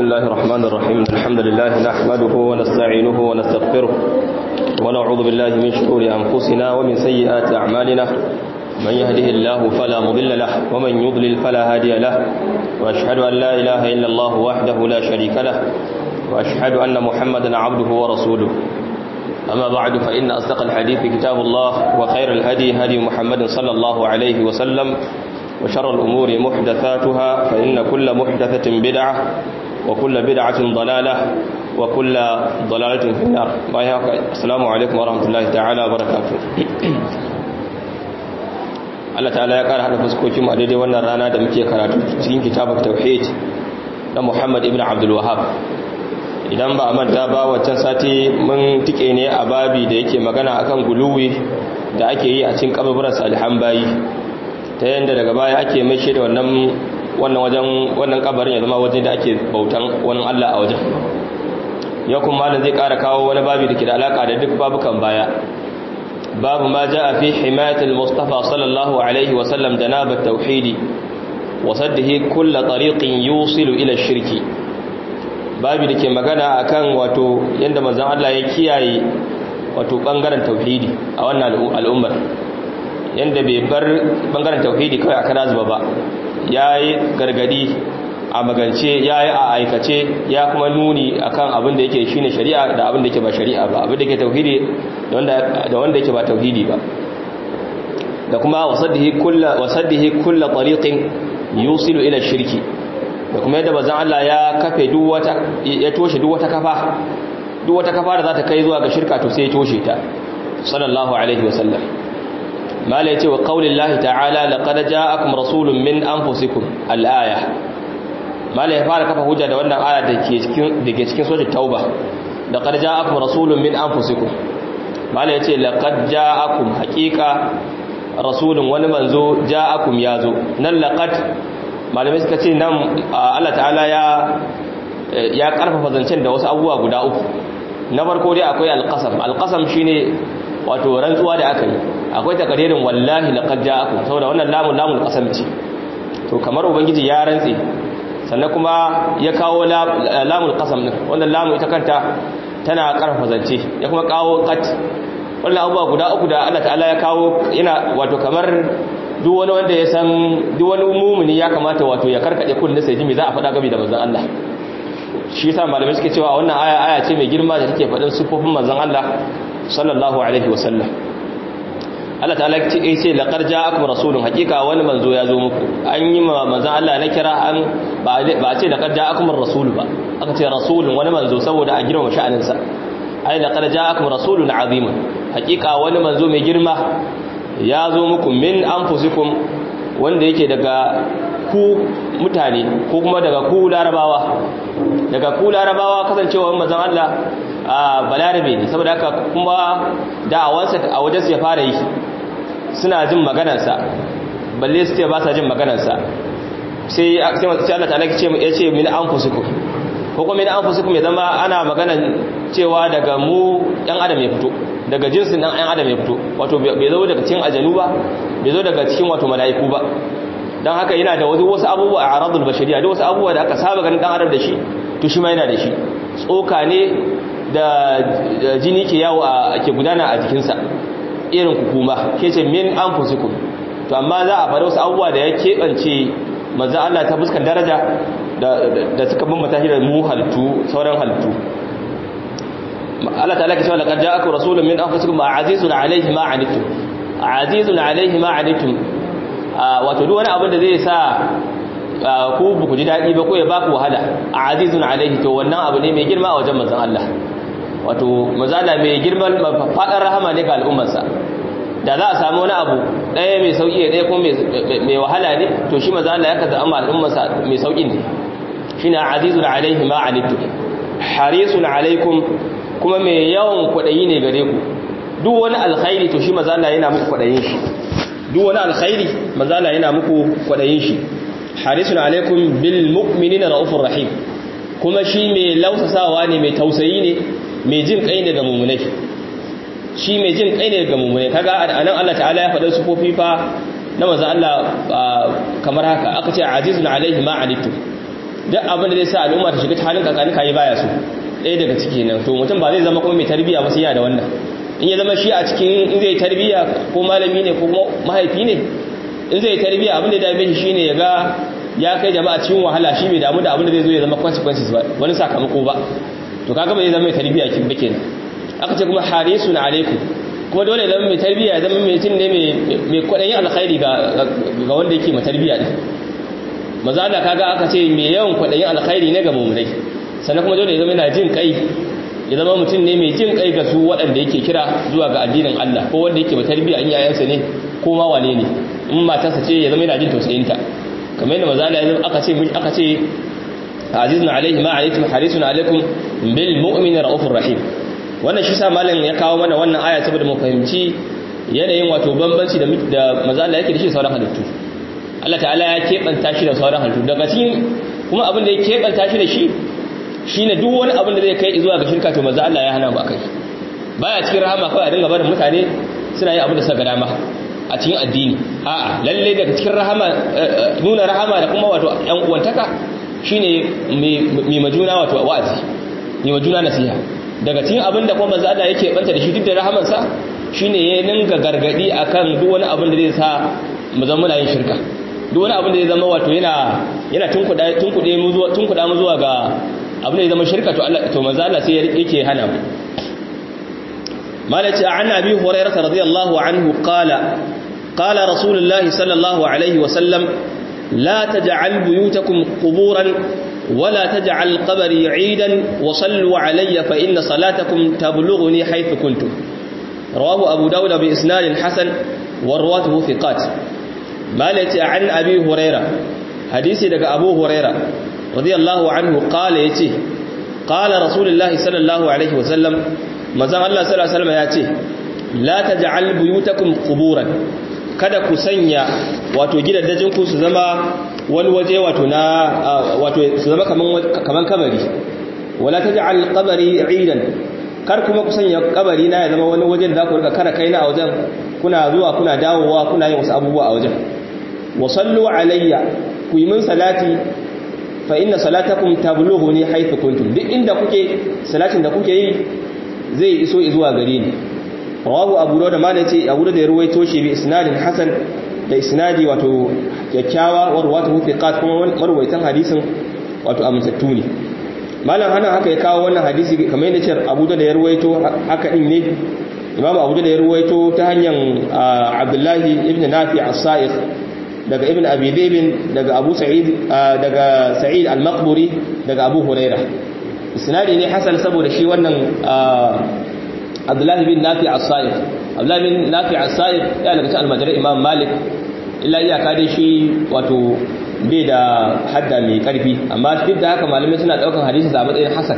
الله الرحمن الرحيم الحمد لله نحمده ونستعينه ونستغفره ونعوذ بالله من شرور أنفسنا ومن سيئات أعمالنا من يهده الله فلا مضل له ومن يضلل فلا هادي له وأشهد أن لا إله إلا الله وحده لا شريك له وأشهد أن محمدا عبده ورسوله أما بعد فإن أصدق الحديث كتاب الله وخير الهدي هدي محمد صلى الله عليه وسلم وشر الأمور محدثاتها فإن كل محدثة بدعة وكل بدعة ضلالة وكل ضلالة في النار السلام عليكم ورحمة الله تعالى وبركاته Allah ta'ala ya ƙara haɗa fuskokin a daidai wannan rana da muke karatu cikin kitabun tauhid na Muhammad ibn Abdul Wahhab idan ba a manta ba wancan sati mun tike ne a babi da yake magana akan guluwi da ake yi a cikin kaburburan salihan bayi ta yadda daga baya ake mai shi da wannan wannan wajen wannan kabarin ya zama wajen da ake bautan wani Allah a wajen yau kuma malam zai ƙara kawo wani babi da ke da alaka da duk babukan baya babu ma ja'a fi himayatil mustafa sallallahu alaihi wa sallam janabat tauhidi wa saddihi kull tariqin yusilu ila shirki babi da ke magana akan wato yanda manzon Allah ya kiyaye wato bangaren tauhidi a wannan al'ummar yanda bai bar bangaren tauhidi kawai aka razuba ba yayi gargadi a magance yayi a aikace ya kuma nuni akan abin da yake shine shari'a da abin da yake ba shari'a ba abin da yake tauhidi da wanda da wanda yake ba tauhidi ba da kuma wasaddihi kullu wasaddihi kullu tariqin yusilu ila shirki da kuma yadda bazan Allah ya kafe duk wata ya toshe duk wata kafa duk wata kafa da za ta kai zuwa ga shirka to sai ya toshe ta sallallahu alaihi wasallam mala yace wa qaulillahi ta'ala laqad ja'akum rasulun min anfusikum al-aya mala ya fara kafa hujja da wannan aya da ke cikin dake cikin sura tauba laqad ja'akum rasulun min anfusikum mala yace laqad ja'akum haqiqa rasulun wani manzo ja'akum yazo nan laqad malamai suka ce nan Allah ta'ala ya ya karfafa zancen da wasu abubuwa guda uku na farko dai akwai alqasam alqasam shine wato rantsuwa da aka yi akwai takaririn wallahi laqad ja'akum saboda wannan lamun lamun qasam ce to kamar ubangiji ya rantse sannan kuma ya kawo lamul qasam din wannan lamun ita kanta tana karfafa zance ya kuma kawo qat wannan abubuwa guda uku da Allah ta'ala ya kawo yana wato kamar duk wani wanda ya san duk wani mumuni ya kamata wato ya karkade kunni sai ji me za a faɗa gabi da manzon Allah shi yasa malamai suke cewa wannan aya aya ce mai girma da take faɗin sifofin manzon Allah sallallahu alaihi wasallam Allah ta'ala ya ce laqad ja'akum rasulun hakika wani manzo ya zo muku an yi ma manzon Allah na kira an ba a ce laqad ja'akum rasul ba aka ce rasulun wani manzo saboda a girma sha'anin sa ai laqad ja'akum rasulun azim hakika wani manzo mai girma ya zo muku min anfusikum wanda yake daga ku mutane ko kuma daga ku larabawa daga ku larabawa kasancewa manzon Allah a balarabe ne saboda haka kuma da'awansa a wajensu ya fara yi suna jin maganarsa balle su ce ba sa jin maganarsa sai Allah ta'ala ya ce min anfusikum ko kuma min anfusikum ya zama ana maganan cewa daga mu ɗan adam ya fito daga jinsin ɗan ɗan adam ya fito wato bai zo daga cikin ajanu ba bai zo daga cikin wato mala'iku ba don haka yana da wasu wasu abubuwa a aradul bashariya da wasu abubuwa da aka saba ganin ɗan adam da shi to shi ma yana da shi tsoka ne da jini ke yawo a ke gudana a jikinsa irin hukuma ke ce min anfusikum to amma za a faɗa wasu abubuwa da ya keɓance maza Allah ta fuskan daraja da suka bambata shi da mu halittu sauran halittu Allah ta'ala ke cewa laqad ja'akum rasulun min anfusikum azizun alayhi ma anittum azizun alayhi ma anittum wato duk wani abin da zai sa ku ba ku ji dadi ba ko ya baku wahala azizun alayhi to wannan abu ne mai girma a wajen manzon Allah wato mazala mai girman fadar rahama ne ga al'ummarsa da za a samu wani abu ɗaya mai sauƙi ɗaya kuma mai wahala ne to shi mazala ya kaza amma al'ummarsa mai sauƙin ne shi na azizun alaihi ma alittu harisun alaikum kuma mai yawan kwaɗayi ne gare ku duk wani alkhairi to shi mazala yana muku kwaɗayin shi duk wani alkhairi mazala yana muku kwaɗayin shi harisun alaikum bil mu'minina ra'ufur rahim kuma shi mai lausasawa ne mai tausayi ne mai jin kai ne ga mummunai shi mai jin kai ne ga mummunai kaga anan Allah ta'ala ya faɗa sufofi fa na manzo Allah kamar haka aka ce azizun alaihi ma alittu duk abin da zai sa al'umma ta shiga ta halin kakanika yi baya su ɗaya daga ciki nan to mutum ba zai zama kuma mai tarbiyya ba sai yana da wannan in ya zama shi a cikin in zai tarbiyya ko malami ne ko mahaifi ne in zai tarbiyya abin da ya dame shi shine ya ga ya kai jama'a cikin wahala shi bai damu da abin da zai zo ya zama consequences ba wani sakamako ba to kaga bai zama mai tarbiyya kin ba kenan aka ce kuma harisun alaikum kuma dole zama mai tarbiyya zama mai tun ne mai kwaɗayin alkhairi ga wanda yake mai tarbiyya din maza da kaga aka ce mai yawan kwaɗayin alkhairi ne ga mummunai sannan kuma dole ya zama yana jin kai ya zama mutum ne mai jin kai ga su waɗanda yake kira zuwa ga addinin Allah ko wanda yake mai tarbiyya in yayansa ne ko ma wane ne in matarsa ce ya zama yana jin tausayinta kamar yadda maza da aka ce aka ce azizun alaihi ma alaikum harisun alaikum bil mu'mini raufur rahim wannan shi sa malam ya kawo mana wannan aya saboda mu fahimci yanayin wato bambanci da da maza Allah yake da shi sauran halittu Allah ta'ala ya kebanta shi da sauran halittu daga cikin kuma abin da ya kebanta shi da shi shine duk wani abin da zai kai zuwa ga shirka to maza Allah ya hana mu akai baya cikin rahama kawai a dinga barin mutane suna yin abin da suka ga dama a cikin addini a'a lalle daga cikin rahama nuna rahama da kuma wato yan uwantaka shine mai majuna wato wa'azi mai majuna nasiha daga cikin abin da kuma manzo Allah yake banta da shi duk da rahaman sa shine ya ninga gargadi akan duk wani abin da zai sa mu zama muna yin shirka duk wani abin da zai zama wato yana yana tunkuda tunkude mu zuwa tunkuda mu zuwa ga abin da zai zama shirka to Allah to manzo Allah sai yake hana mu malaci an abi hurairah radiyallahu anhu qala qala rasulullahi sallallahu alaihi wa sallam la taj'al buyutakum quburan ولا تجعل قبري عيدا وصلوا علي فإن صلاتكم تبلغني حيث كنتم رواه أبو داود بإسناد حسن ورواته ثقات مالتي عن أبي هريرة حديثي لك أبو هريرة رضي الله عنه قال يتي قال رسول الله صلى الله عليه وسلم مزان الله صلى الله عليه وسلم يأتي لا تجعل بيوتكم قبورا kada ku sanya wato gidaddajinku su zama wani waje wato na wato su zama kaman kaman kabari wala taj'al qabri 'idan kar kuma ku sanya kabari na ya zama wani waje da za ku rika kara kaina a wajen kuna zuwa kuna dawowa kuna yin wasu abubuwa a wajen wa sallu alayya ku yi min salati fa inna salatakum tablughuni haythu kuntum duk inda kuke salatin da kuke yi zai iso zuwa gare ni rawahu abu dawud ma nace abu da ya ruwaito shi bi isnadin hasan da isnadi wato kyakkyawa wa ruwatu thiqat kuma marwaitan hadisin wato amintattu ne malam hana haka ya kawo wannan hadisi kamar yadda cewa abu da ya ruwaito haka din ne imamu abu da ya ruwaito ta hanyar abdullahi ibn nafi as-sa'iq daga ibn abi daybin daga abu sa'id daga sa'id al-maqburi daga abu huraira isnadi ne hasan saboda shi wannan abdullahi bin nafi as-sa'iq abdullahi bin nafi as-sa'iq ya daga cikin almajirai imam malik illa iyaka dai shi wato bai da hadda mai karfi amma duk da haka malamai suna daukan hadisi a matsayin hasan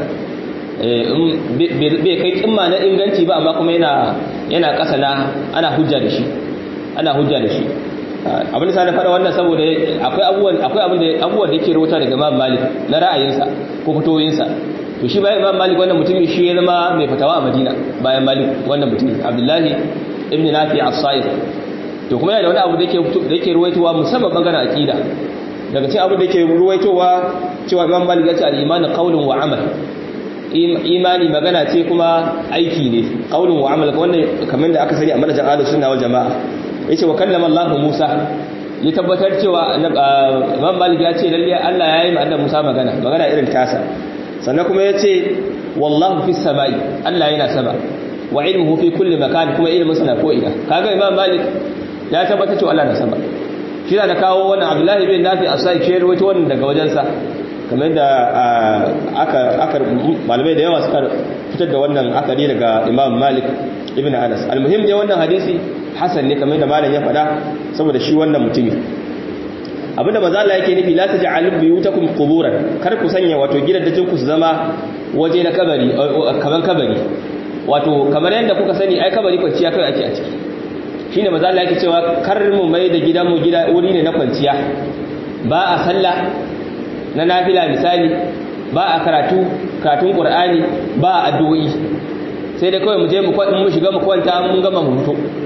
bai kai kimma na inganci ba amma kuma yana yana kasa na ana hujja da shi ana hujja da shi abin da sa na fara wannan saboda akwai abubuwan akwai abin da abubuwan da yake rubuta daga imam malik na ra'ayinsa ko fitoyinsa to shi bayan imam malik wannan mutumin shi ya zama mai fatawa a madina bayan malik wannan mutumin abdullahi ibn nafi as-sa'id to kuma yana da wani abu da yake da yake ruwaitowa musamman bangaren aqida daga cikin abu da yake ruwaitowa cewa imam malik ya ce al-iman qawlun wa amal imani magana ce kuma aiki ne qawlun wa amal wannan kamar da aka sani a manhajin ahlus sunna wal jamaa yace wa kallama Allah Musa ya tabbatar cewa imam malik ya ce lalle Allah ya yi ma annabi Musa magana magana irin tasa sannan kuma ya ce wallahu fi sama'i Allah yana sama wa ilmuhu fi kulli makan kuma ilmin sana ko ina kaga imam malik ya tabbata cewa Allah na sama shi da kawo wannan abdullahi bin nafi asai shi rawaito wannan daga wajensa kamar da aka aka malamai da yawa suka fitar da wannan akari daga imam malik ibn anas almuhim dai wannan hadisi hasan ne kamar da malam ya faɗa saboda shi wannan mutumi abinda manzo Allah yake nufi la taj'alu buyutakum quburan kar ku sanya wato gidajen ku su zama waje na kabari kaman kabari wato kamar yadda kuka sani ai kabari kwanciya kai ake a ciki shine manzo Allah yake cewa kar mu mai da gidan mu gida wuri ne na kwanciya ba a sallah na nafila misali ba a karatu karatun qur'ani ba a addu'o'i sai dai kawai mu je mu kwadin mu shiga mu kwanta mun gama mu fito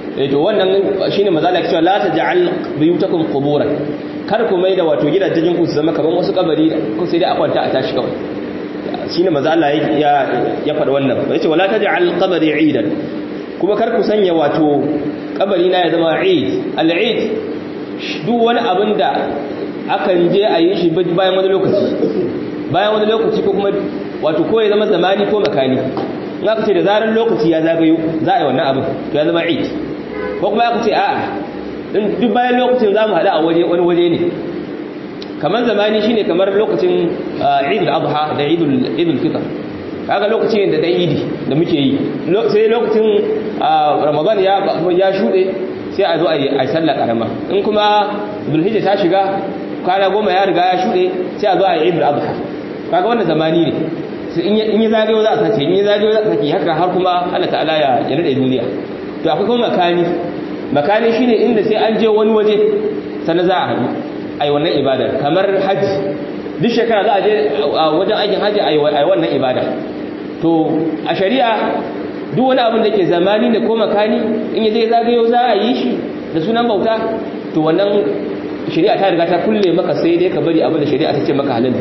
eh to wannan shine maza da cewa la taj'al buyutakum quburan kar ku mai da wato gidajen ku su zama kaman wasu kabari ko sai dai a kwanta a tashi kawai shine maza Allah ya ya faɗa wannan yace wala taj'al qabri 'idan kuma kar ku sanya wato kabari na ya zama 'id al-'id duk wani abin da akan je a yi shi bayan wani lokaci bayan wani lokaci ko kuma wato ko ya zama zamani ko makani in aka ce da zarar lokaci ya zagayo za a yi wannan abin to ya zama 'id ko kuma aka ce a'a duk bayan lokacin za mu haɗu a waje wani waje ne kamar zamani shine kamar lokacin idul adha da idul idul fitr kaga lokacin da dan idi da muke yi sai lokacin ramadan ya ya shude sai a zo a yi sallah karama in kuma zulhijja ta shiga kwana goma ya riga ya shude sai a zo a yi idul adha kaga wannan zamani ne in yi zagayo za a sace in yi zagayo za a sake haka har kuma Allah ta'ala ya ya nade duniya to akwai kuma makani makani shine inda sai an je wani waje sannan za a haɗu a yi wannan ibada kamar hajji duk shekara za a je wajen aikin hajji a yi wannan ibada to a shari'a duk wani abin da ke zamani da ko makani in yi zai zagayo za a yi shi da sunan bauta to wannan shari'a ta riga ta kulle maka sai dai ka bari abin da shari'a ta ce maka halin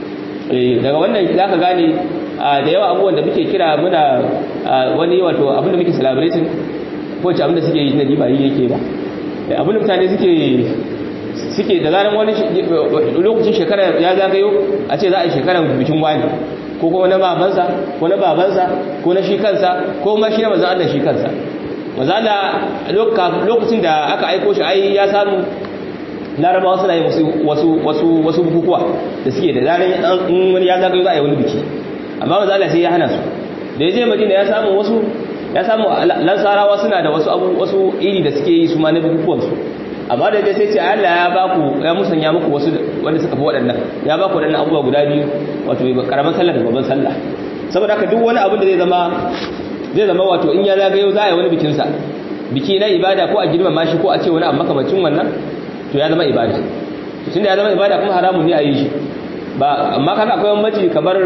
daga wannan za ka gane da yawa abubuwan da muke kira muna wani wato abin da muke celebrating ko ce abin da suke yi na ba yi yake ba abin da mutane suke suke da zaran wani lokacin shekara ya zagayo a ce za a yi shekarar bikin wani ko kuma na babansa ko na babansa ko na shi kansa ko ma shi na maza Allah shi kansa maza Allah lokacin da aka aiko shi ai ya samu larabawa suna yi wasu wasu wasu bukukuwa da suke da zaran in wani ya zagayo za a yi wani biki amma maza Allah sai ya hana su da ya je madina ya samu wasu ya samu lansarawa suna da wasu abu wasu iri da suke yi su ma na bukukuwansu amma da dai sai ce Allah ya ba ku ya musanya muku wasu wanda suka fi waɗannan ya ba ku waɗannan abubuwa guda biyu wato karaman sallah da babban sallah saboda haka duk wani abin da zai zama zai zama wato in ya zagayo za a yi wani bikin sa biki na ibada ko a girmama shi ko a ce wani abu makamacin wannan to ya zama ibada tun da ya zama ibada kuma haramun ne a yi shi ba amma kaga akwai bambanci kamar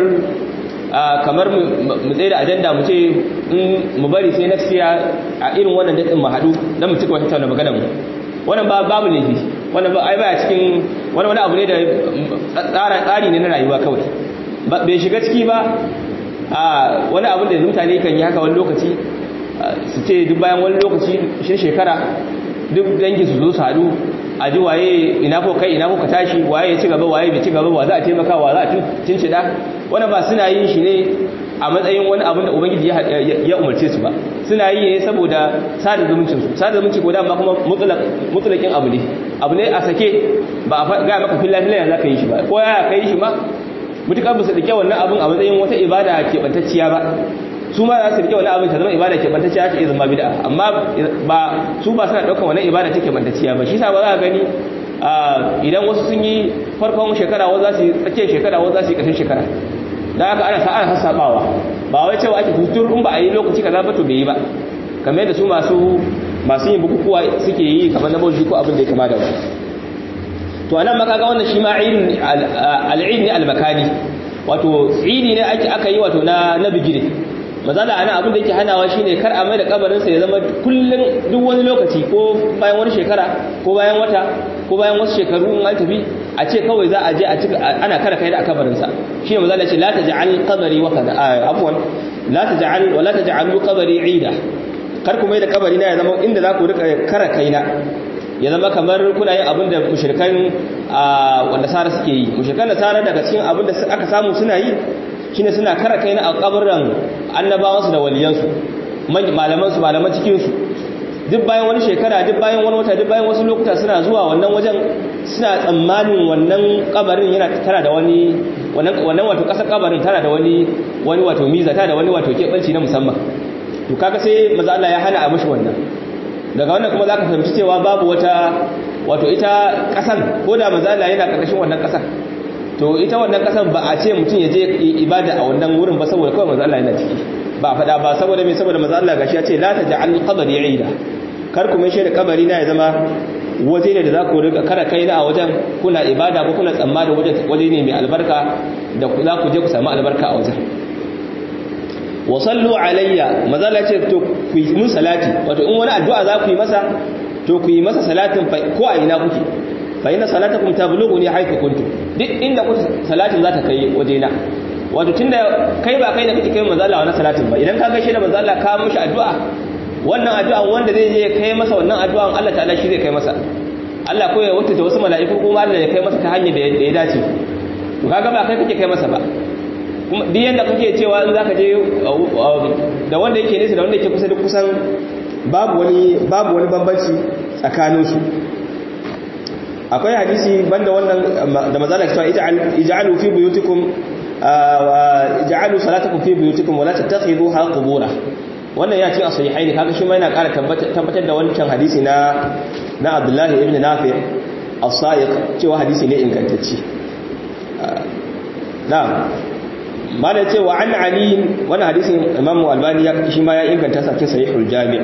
kamar mu tsaye da ajanda mu ce mu bari sai next year a irin wannan datin mu haɗu don mu cika wata tauna maganar mu wannan ba babu laifi wannan ba ai baya cikin wani wani abu ne da tsara tsari ne na rayuwa kawai bai shiga ciki ba a wani abu da mutane kan yi haka wani lokaci su ce duk bayan wani lokaci shi shekara duk dangi su zo su haɗu a ji waye ina ko kai ina ko ka tashi waye ya ci gaba waye bai ci gaba wa za a taimaka wa za a cincida wannan ba suna yin shi ne a matsayin wani abin da ubangiji ya umarce su ba suna yi ne saboda sada zumuncin su sada zumunci ko dama kuma mutulakin abu ne abu ne a sake ba a ga maka filla filla za ka yi shi ba ko ya ka yi shi ma mutukar ba su dake wannan abin a matsayin wata ibada keɓantacciya ba su ma za su rike wani abin ta zama ibada keɓantacciya ta iya zama bida amma ba su ba suna ɗaukar wani ibada ta keɓantacciya ba shi sa ba za a gani idan wasu sun yi farkon shekara wasu za su yi tsakiyar shekara wasu za su yi ƙarshen shekara da haka ana sa'ar sassaɓawa ba wai cewa ake hutur in ba a yi lokaci kaza ba to bai yi ba kamar yadda su masu masu yin bukukuwa suke yi kamar na bauchi ko abin da ya kama da wani to anan maka ga wannan shi ma al'id ne al-makani wato idi ne aka yi wato na na bigire mazala ana abin da yake hanawa shine kar a mai da kabarinsa ya zama kullum duk wani lokaci ko bayan wani shekara ko bayan wata ko bayan wasu shekaru in an tafi a ce kawai za a je a cika ana kara kai da kabarinsa shine mazala ce la taj'al qabri wa kada afwan la taj'al wa la taj'alu qabri 'ida kar ku mai da kabari na ya zama inda za ku rika kara kaina ya zama kamar kuna yin abin da mushrikan wanda sara suke yi mushrikan da sara daga cikin abin da aka samu suna yi shine suna kara kai na kabarin annabawansu da waliyansu malamansu malaman cikinsu duk bayan wani shekara duk bayan wani wata duk bayan wasu lokuta suna zuwa wannan wajen suna tsammanin wannan kabarin yana tana da wani wannan wato kasar kabarin tana da wani wani wato miza tana da wani wato kebanci na musamman to kaga sai maza Allah ya hana a mishi wannan daga wannan kuma zaka fahimci cewa babu wata wato ita kasan ko da maza Allah yana karkashin wannan kasan to ita wannan kasan ba a ce mutum ya je ibada a wannan wurin ba saboda kawai manzo Allah yana ciki ba a fada ba saboda me saboda manzo Allah gashi ya ce la taj'al qabri ida kar ku mai shi da kabari na ya zama waje ne da za ku riga kara kai na a wajen kuna ibada ko kuna tsammani wajen waje ne mai albarka da za ku je ku samu albarka a wajen wa sallu alayya mazala ce to ku yi mun salati wato in wani addu'a za ku yi masa to ku yi masa salatin ko a ina kuke fa inna salatakum tablughuni haythu kuntum duk inda kuke salatin za ta kai wajena wato tunda kai ba kai da kake kai manzo Allah wannan salatin ba idan ka gaishe da manzo Allah ka mishi addu'a wannan addu'an wanda zai je kai masa wannan addu'an Allah ta'ala shi zai kai masa Allah ko ya wuce wasu mala'iku ko Allah ya kai masa ta hanyar da ya dace to kaga ba kai kake kai masa ba kuma duk yanda kake cewa in zaka je da wanda yake nesa da wanda yake kusa duk kusan babu wani babu wani bambanci tsakanin su akwai hadisi banda wannan da mazala cewa ij'alu fi buyutikum ij'alu salatakum fi buyutikum wa la tattakhidhuha qubura wannan ya ce a sahihaini kaga shi ma yana ƙara tabbatar da wancan hadisi na na Abdullahi ibn Nafi' as-Sa'iq cewa hadisi ne ingantacce na'am malai ce wa an Ali wannan hadisin Imam Albani ya shi ma ya inganta sa cikin Sahihul Jami'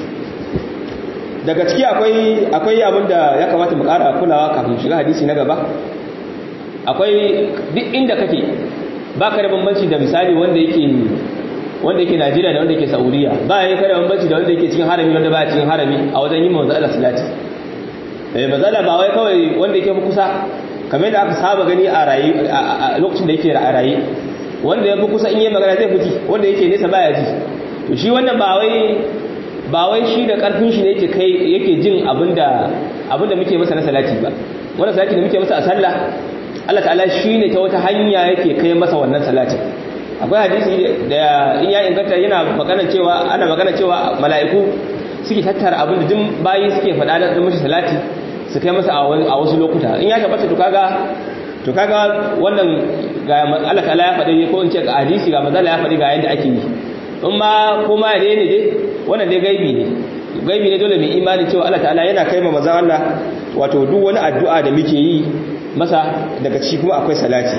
daga ciki akwai akwai abinda ya kamata mu ƙara kulawa kafin shiga hadisi na gaba akwai duk inda kake baka da bambanci da misali wanda yake wanda yake Najeriya da wanda yake Saudiya ba ya kada bambanci da wanda yake cikin harami wanda ba cikin harami a wajen yin manzo Allah salati eh manzo ba wai kawai wanda yake kusa kamar da aka saba gani a rayi a lokacin da yake a rayi wanda ya fi kusa in yi magana zai fiti wanda yake nesa baya ji to shi wannan ba wai ba wai shi da karfin shi ne yake kai yake jin abinda abinda muke masa na salati ba wannan salati da muke masa a sallah Allah ta'ala shine ta wata hanya yake kai masa wannan salatin akwai hadisi da in ya inganta yana magana cewa ana magana cewa mala'iku suke tattara abin da duk bayi suke faɗa da mashi salati su kai masa a wasu lokuta in ya tabbata to kaga to kaga wannan ga Allah ta'ala ya faɗi ko in ce ga hadisi ga manzala ya faɗi ga yadda ake yi in ma ko ma ne ne dai wannan dai gaibi ne gaibi ne dole mai imani cewa Allah ta'ala yana kai ma manzon Allah wato duk wani addu'a da muke yi masa daga ciki kuma akwai salati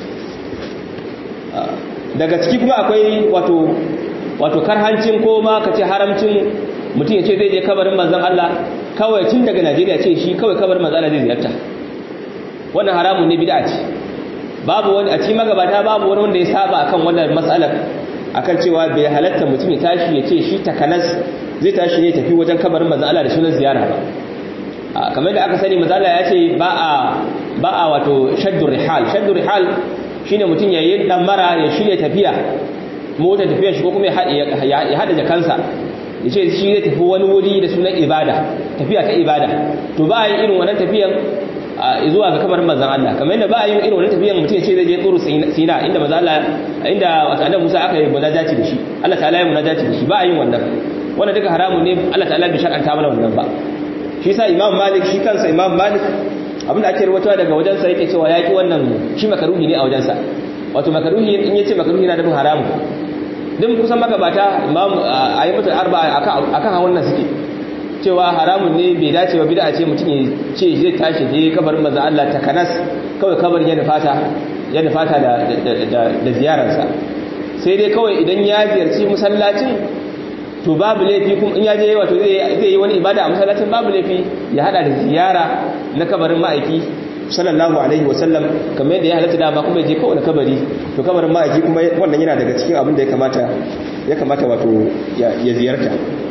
daga ciki kuma akwai wato wato karhancin ko ma kace haramcin mutum ya ce zai je kabarin manzon Allah kawai tun daga Najeriya ce shi kawai kabarin manzon Allah zai ziyarta wannan haramun ne bid'a ce babu wani a cikin magabata babu wani wanda ya saba akan wannan matsalar akan cewa bai halatta mutum ya tashi ya ce shi takanas zai tashi ne tafi wajen kabarin manzon Allah da sunan ziyara ba kamar da aka sani manzon Allah ya ce ba a ba a wato shaddur rihal shaddur rihal shine mutum ya yi mara ya shirya tafiya mota tafiya shi ko kuma ya hada jakansa ya ce shi zai tafi wani wuri da sunan ibada tafiya ta ibada to ba a yi irin wannan tafiyan zuwa ga kamar manzan Allah kamar yadda ba a yi irin wannan tafiyan mutum ya ce zai je tsoro sina inda manzan Allah inda wata annabi Musa aka yi munajaci da shi Allah ta'ala ya munajaci da shi ba a yin wannan wannan duka haramun ne Allah ta'ala bai shar'anta mana wannan ba shi sa Imam Malik shi kansa Imam Malik abinda ake rubuta daga wajensa yake cewa yaki wannan shi makaruhi ne a wajensa wato makaruhi in yace makaruhi na nufin haramu din kusan magabata imam ayyubatul arba akan hawan nan suke cewa haramun ne bai dace ba bid'a ce mutum ya ce zai tashi je kabarin manzo Allah ta kanas kawai kabarin ya nufata ya nufata da da ziyararsa sai dai kawai idan ya ziyarci masallacin to babu laifi kuma in ya je wato zai yi wani ibada a masallacin babu laifi ya hada da ziyara na kabarin ma'aiki sallallahu alaihi wasallam kamar yadda ya halatta dama kuma je kowane kabari to kabarin ma'aiki kuma wannan yana daga cikin abin da ya kamata ya kamata wato ya ziyarta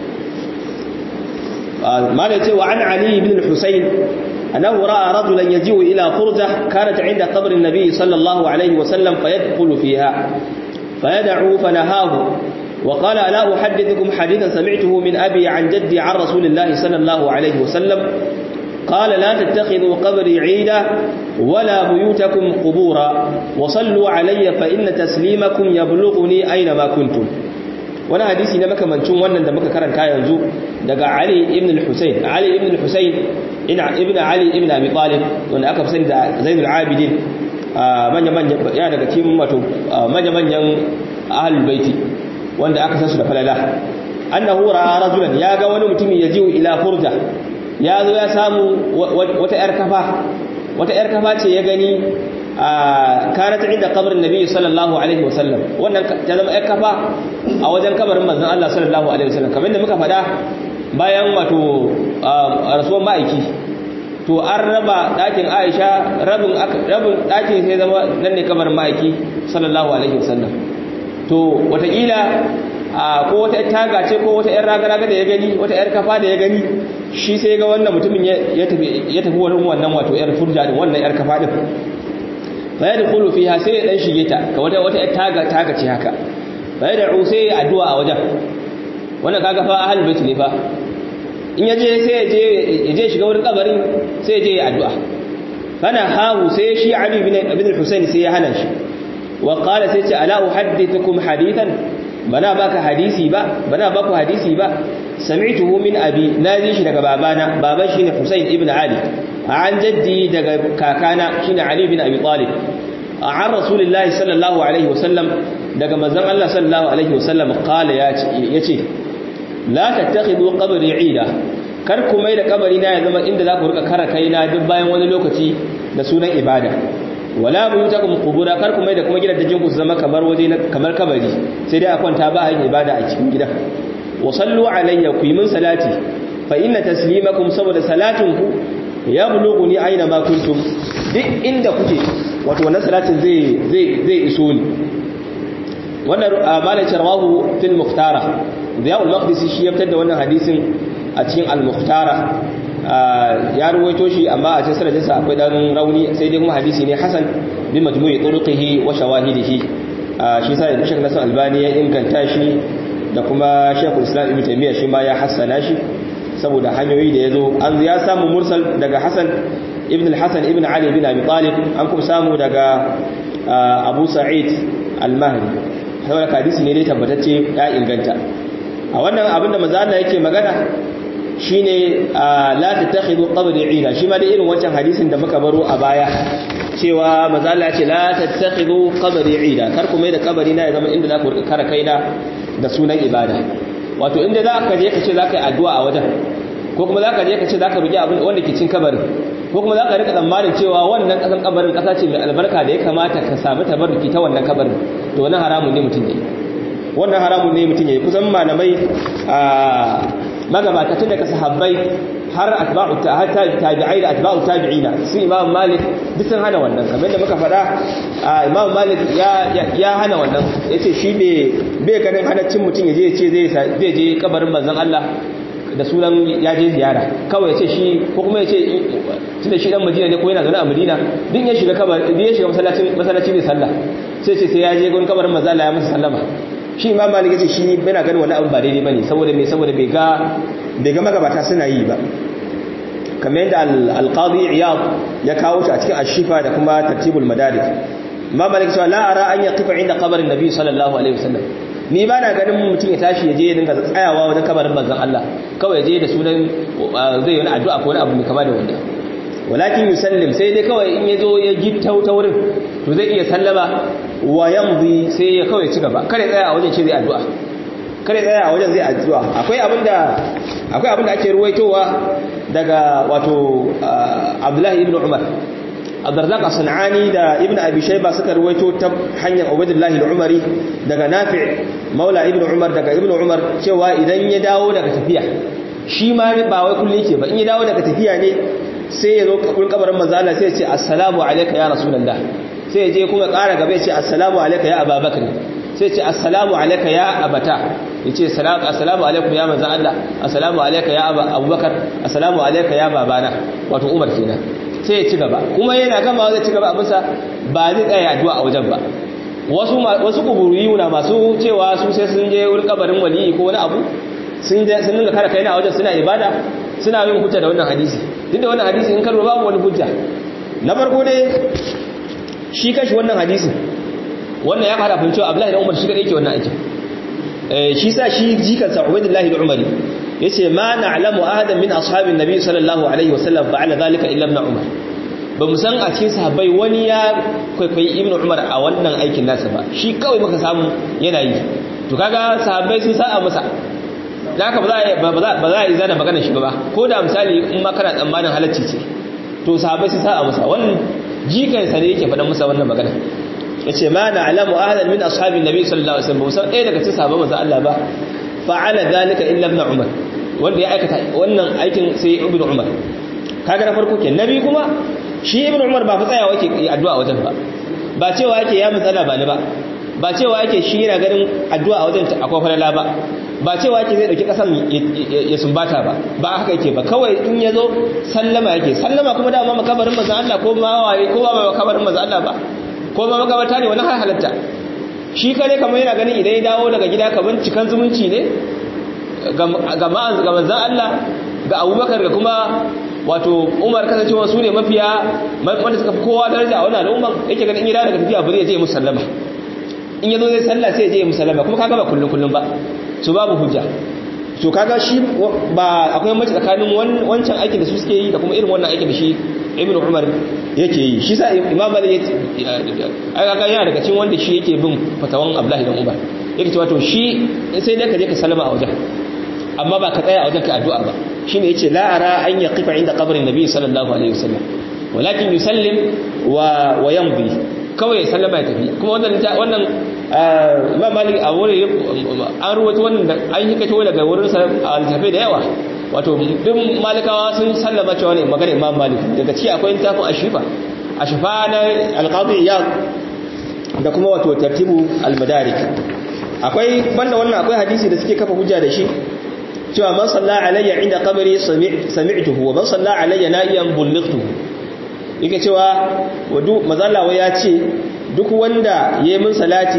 malai ce wa an ali ibn al-husayn annahu ra'a rajulan yaji'u ila furja kanat 'inda qabr an-nabi sallallahu alaihi wasallam fayadkhulu fiha fayad'u fanahahu وقال لا أحدثكم حديثا سمعته من أبي عن جدي عن رسول الله صلى الله عليه وسلم قال لا تتخذوا قبري عيدا ولا بيوتكم قبورا وصلوا علي فإن تسليمكم يبلغني أينما كنتم wani hadisi na makamancin wannan da muka karanta yanzu daga Ali ibn al-Husayn Ali ibn al-Husayn ina ibn Ali ibn Abi Talib wanda aka fi sani da Zainul Abidin manya manya ya daga cikin wato manya manyan ahlul baiti wanda aka san su da falala annahu ra'a rajulan ya ga wani mutumi yajiu ila furja ya zo ya samu wata yar kafa wata yar kafa ce ya gani kana ta inda kabarin nabi sallallahu alaihi wasallam wannan ta zama yar kafa a wajen kabarin manzon Allah sallallahu alaihi wasallam kamar da muka faɗa bayan wato rasuwar ma'aiki to an raba ɗakin Aisha rabin rabin ɗakin sai zama nan ne kabarin ma'aiki sallallahu alaihi wasallam to watakila ko wata yar taga ce ko wata yar raga-raga da ya gani wata yar kafa da ya gani shi sai ga wannan mutumin ya tafi wani wannan wato yar furja din wannan yar kafa din fa ya dukulu fiha sai ya dan shige ta ka wata wata yar taga taga ce haka fa ya da'u sai ya addu'a a wajen wannan kaga fa ahlul bait ne fa in ya je sai ya je ya je shiga wurin kabarin sai ya je ya addu'a kana hahu sai shi ali bin ibn al-husayn sai ya hana shi wa qala sai ce ala uhaddithukum hadithan bana baka hadisi ba bana baku hadisi ba sami'tuhu min abi nazi shi daga babana baban shine Husayn ibn Ali an jaddi daga kakana shine Ali bin Abi Talib an rasulullahi sallallahu alaihi wasallam daga manzon Allah sallallahu alaihi wasallam qala yace la tattakhidu qabri 'ida kar ku mai da kabari na ya zama inda za ku rika kara kaina duk bayan wani lokaci da sunan ibada wala buyutakum qubura kar kuma da kuma gidajen ku su zama kamar waje kamar kabari sai dai a kwanta ba yin ibada a cikin gidan wa sallu alayya ku yi min salati fa inna taslimakum saboda salatin ku ya bulughuni aina ma kuntum duk inda kuke wato wannan salatin zai zai zai iso ni wannan malai charwahu fil muhtara ziya al-maqdisi shi ya fitar da wannan hadisin a cikin al-muhtara ya ruwaito shi amma a cikin sanadinsa akwai dan rauni sai dai kuma hadisi ne hasan bi majmu'i turuqihi wa shawahidihi shi sai da Sheikh Nasir Albani ya inganta shi da kuma Sheikh Islam Ibn Taymiyyah shi ma ya hassana shi saboda hanyoyi da yazo an ya samu mursal daga Hasan ibn al-Hasan ibn Ali ibn Abi Talib an kuma samu daga Abu Sa'id al-Mahdi saboda hadisi ne dai tabbatacce ya inganta a wannan abinda manzo Allah yake magana shine la tattakhidhu qabri ila shi ma da irin wancan hadisin da muka baro a baya cewa manzo Allah ya ce la tattakhidhu qabri ila kar ku mai da kabari na ya zama inda za ku rika kara kaina da sunan ibada wato inda za ka je ka ce za ka yi addu'a a wajen ko kuma za ka je ka ce za ka roki abin wanda ke cin kabarin ko kuma za ka rika tsammanin cewa wannan kasan kabarin kasa ce mai albarka da ya kamata ka samu tabarruki ta wannan kabarin to wannan haramun ne mutum ne wannan haramun ne mutum ya kusan malamai magabata tun daga sahabbai har atba'u har tabi'ai da atba'u tabi'ina su imam malik duk sun hana wannan kamar da muka faɗa imam malik ya ya hana wannan yace shi bai bai ganin halaccin mutum yaje yace zai zai je kabarin manzon Allah da sunan ya je ziyara kawai yace shi ko kuma yace tunda shi dan Madina ne ko yana zaune a Madina din ya shiga kabar din ya shiga masallacin masallaci ne sallah sai ce sai ya je gurin kabarin manzon Allah ya masa sallama shi imam malik yace shi yana ganin wani abu ba daidai bane saboda me saboda bai ga bai ga magabata suna yi ba kamar yadda al-qadi iyad ya kawo shi a cikin ashifa da kuma tartibul madarik imam malik cewa la ara an yaqifa inda qabrin nabi sallallahu alaihi wasallam ni ba na ganin mutum ya tashi ya je ya dinga tsayawa wajen kabarin manzon Allah kawai je da sunan zai yi wani addu'a ko wani abu mai kama da wanda walakin yusallim sai dai kawai in ya zo ya gitta ta wurin to zai iya sallama wa yamdi sai ya kawai ci gaba kare tsaya a wajen ce zai addu'a kare tsaya a wajen zai addu'a akwai abinda akwai abinda ake ruwaitowa daga wato Abdullahi ibn Umar Abdurrazzaq as-Sanani da Ibn Abi Shayba suka ruwaito ta hanyar Ubaydullah al-Umari daga Nafi' Maula Ibn Umar daga Ibn Umar cewa idan ya dawo daga tafiya shi ma ba wai kullun yake ba in ya dawo daga tafiya ne sai ya zo kabul kabarin manzo Allah sai ya ce assalamu alayka ya rasulullah sai ya je kuma ƙara gaba ya ce assalamu alayka ya ababakar sai ya ce assalamu alayka ya abata ya ce assalamu alaikum ya manzo Allah assalamu alayka ya abubakar assalamu alayka ya babana wato Umar kenan sai ya ci gaba kuma yana gama zai ci gaba abinsa ba zai tsaya addu'a a wajen ba wasu wasu kuburiyuna masu cewa su sai sun je wurin kabarin waliyi ko wani abu sun sun dinga kare kaina a wajen suna ibada suna yin hujja da wannan hadisi duk da wannan hadisi in karo babu wani hujja na farko dai shi kashi wannan hadisi wannan ya fara fahimci Abdullahi da Umar shi kadai yake wannan aikin eh shi sa shi jikansa Ubaidullahi da Umar yace ma na'lamu ahadan min ashabin nabi sallallahu alaihi wasallam fa'ala dhalika illa ibn umar ba mu san a cikin sahabbai wani ya kwaikwayi ibn umar a wannan aikin nasa ba shi kawai muka samu yana yi to kaga sahabbai sun sa'a masa haka ba za ba za a yi zana magana shi ba ko da misali in ma kana tsammanin halacci ce to sahabbai sun sa'a masa wannan jikan sa ne yake faɗan masa wannan magana yace ma na'lamu ahadan min ashabin nabi sallallahu alaihi wasallam ba san ɗaya daga cikin sahabban manzo Allah ba fa'ala dhalika illa ibn umar wanda ya aikata wannan aikin sai ibn umar kaga na farko ke nabi kuma shi ibn umar ba fa tsayawa yake addu'a wajen ba ba cewa yake ya matsala ba ni ba ba cewa yake shi yana ganin addu'a a wajen akwai falala ba ba cewa yake zai dauki kasan ya sumbata ba ba haka yake ba kawai in yazo sallama yake sallama kuma dama makabarin manzo Allah ko ma waye ko ba makabarin manzo Allah ba ko ma makabarta ne wani har halatta shi kare kamar yana ganin idan ya dawo daga gida kaman cikan zumunci ne ga ga manzo Allah ga Abubakar ga kuma wato Umar kasancewa su ne mafiya wanda suka fi kowa daraja a wannan al'umman yake ganin in ya dawo daga tafiya bari ya je musallama in yazo zai sallah sai ya je musallama kuma kaga ba kullun kullun ba su babu hujja so kaga shi ba akwai mace tsakanin wancan aikin da su suke yi da kuma irin wannan aikin da shi ibnu umar yake yi shi sa imam malik ya kaga yana daga cikin wanda shi yake bin fatawan abdullahi dan umar yake cewa to shi sai dai ka je ka salama a wajen amma ba ka tsaya a wajen ka addu'a ba shine yace la ara an yaqifa inda qabrin nabi sallallahu alaihi wasallam walakin yusallim wa wa yamdi kawai sallama ya tafi kuma wannan wannan Imam Malik a wurin an ruwaito wannan an yi kato daga wurin sa al-tafi da yawa wato duk malikawa sun sallama cewa ne magana Imam Malik daga ci akwai littafin Ashifa Ashifa na al-Qadi Iyad da kuma wato tartibu al-Madarik akwai banda wannan akwai hadisi da suke kafa hujja da shi cewa man salla alayya inda qabri sami'tuhu wa man salla alayya na'iyan bullightuhu yake cewa wadu mazallawa ya ce duk wanda ya yi min salati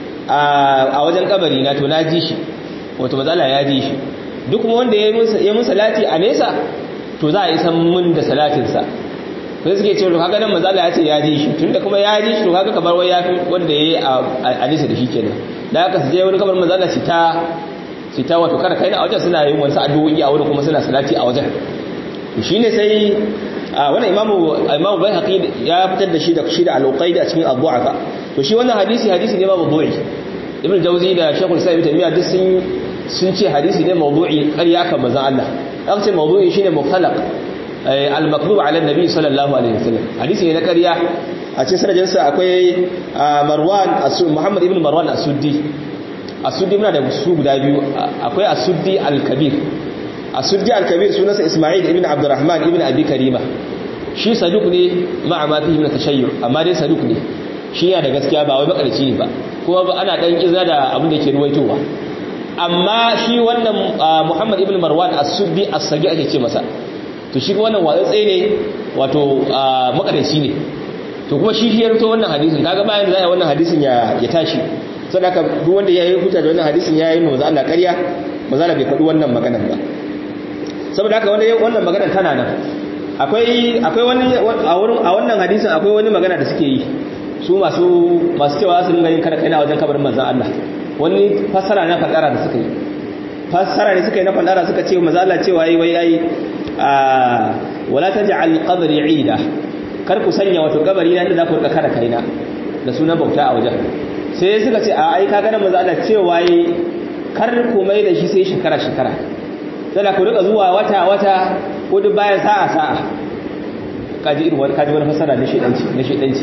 a wajen kabari na to na ji shi wato mazalla ya ji shi duk wanda ya yi min salati a nesa to za a yi san min da salatinsa sai suke ce to kaga nan mazalla ya ce ya ji shi tunda kuma ya ji shi to kaga kamar wai ya fi wanda ya yi a nesa da shi kenan da haka su je wani kamar mazalla su ta su ta wato kada kai na a wajen suna yin wasu addu'o'i a wurin kuma suna salati a wajen shine sai wannan imamu imamu bayhaqi ya fitar da shi da shi da al-uqaidi a cikin ad-du'afa to shi wannan hadisi hadisi ne ma mawdu'i ibn jawzi da shaykhul islam taymiya duk sun sun ce hadisi ne mawdu'i ƙarya kan manzon Allah an ce mawdu'i shine mukhalaq al-makdhub ala an-nabi sallallahu alaihi wasallam hadisi ne na ƙarya a cikin sanadin sa akwai marwan muhammad ibn marwan as-suddi as-suddi muna da su guda biyu akwai as-suddi al-kabir asuddi al-kabir sunansa isma'il ibn abdurrahman ibn abi karima shi saduk ne ma'a ma fihi min tashayyu amma dai saduk ne shi yana da gaskiya ba wai makarci ne ba kuma ba ana dan izina da abin da yake ruwaitowa amma shi wannan muhammad ibn marwan as-suddi as-sagi ake ce masa to shi wannan watsatse ne wato makarci ne to kuma shi shi ya rubuta wannan hadisin kaga bayan da zai wannan hadisin ya ya tashi saboda duk wanda ya yi huta da wannan hadisin ya yi manzo Allah ƙarya manzo Allah bai faɗi wannan maganar ba saboda haka wannan maganar tana nan akwai akwai wani a wurin a wannan hadisin akwai wani magana da suke yi su masu masu cewa su dinga yin kada kai na wajen kabarin manzon Allah wani fassara na fadara da suka yi fassara ne suka yi na fadara suka ce manzon Allah cewa yayi wai yayi a wala taj'al qabri 'ida kar ku sanya wato kabari na inda za ku rika kada kaina da sunan bauta a wajen sai suka ce a ai kaga nan manzon Allah cewa yayi kar ku mai da shi sai shekara shekara sai ku rika zuwa wata wata ko duk bayan sa'a sa'a kaji irin wani kaji wani fasara na shedanci na shedanci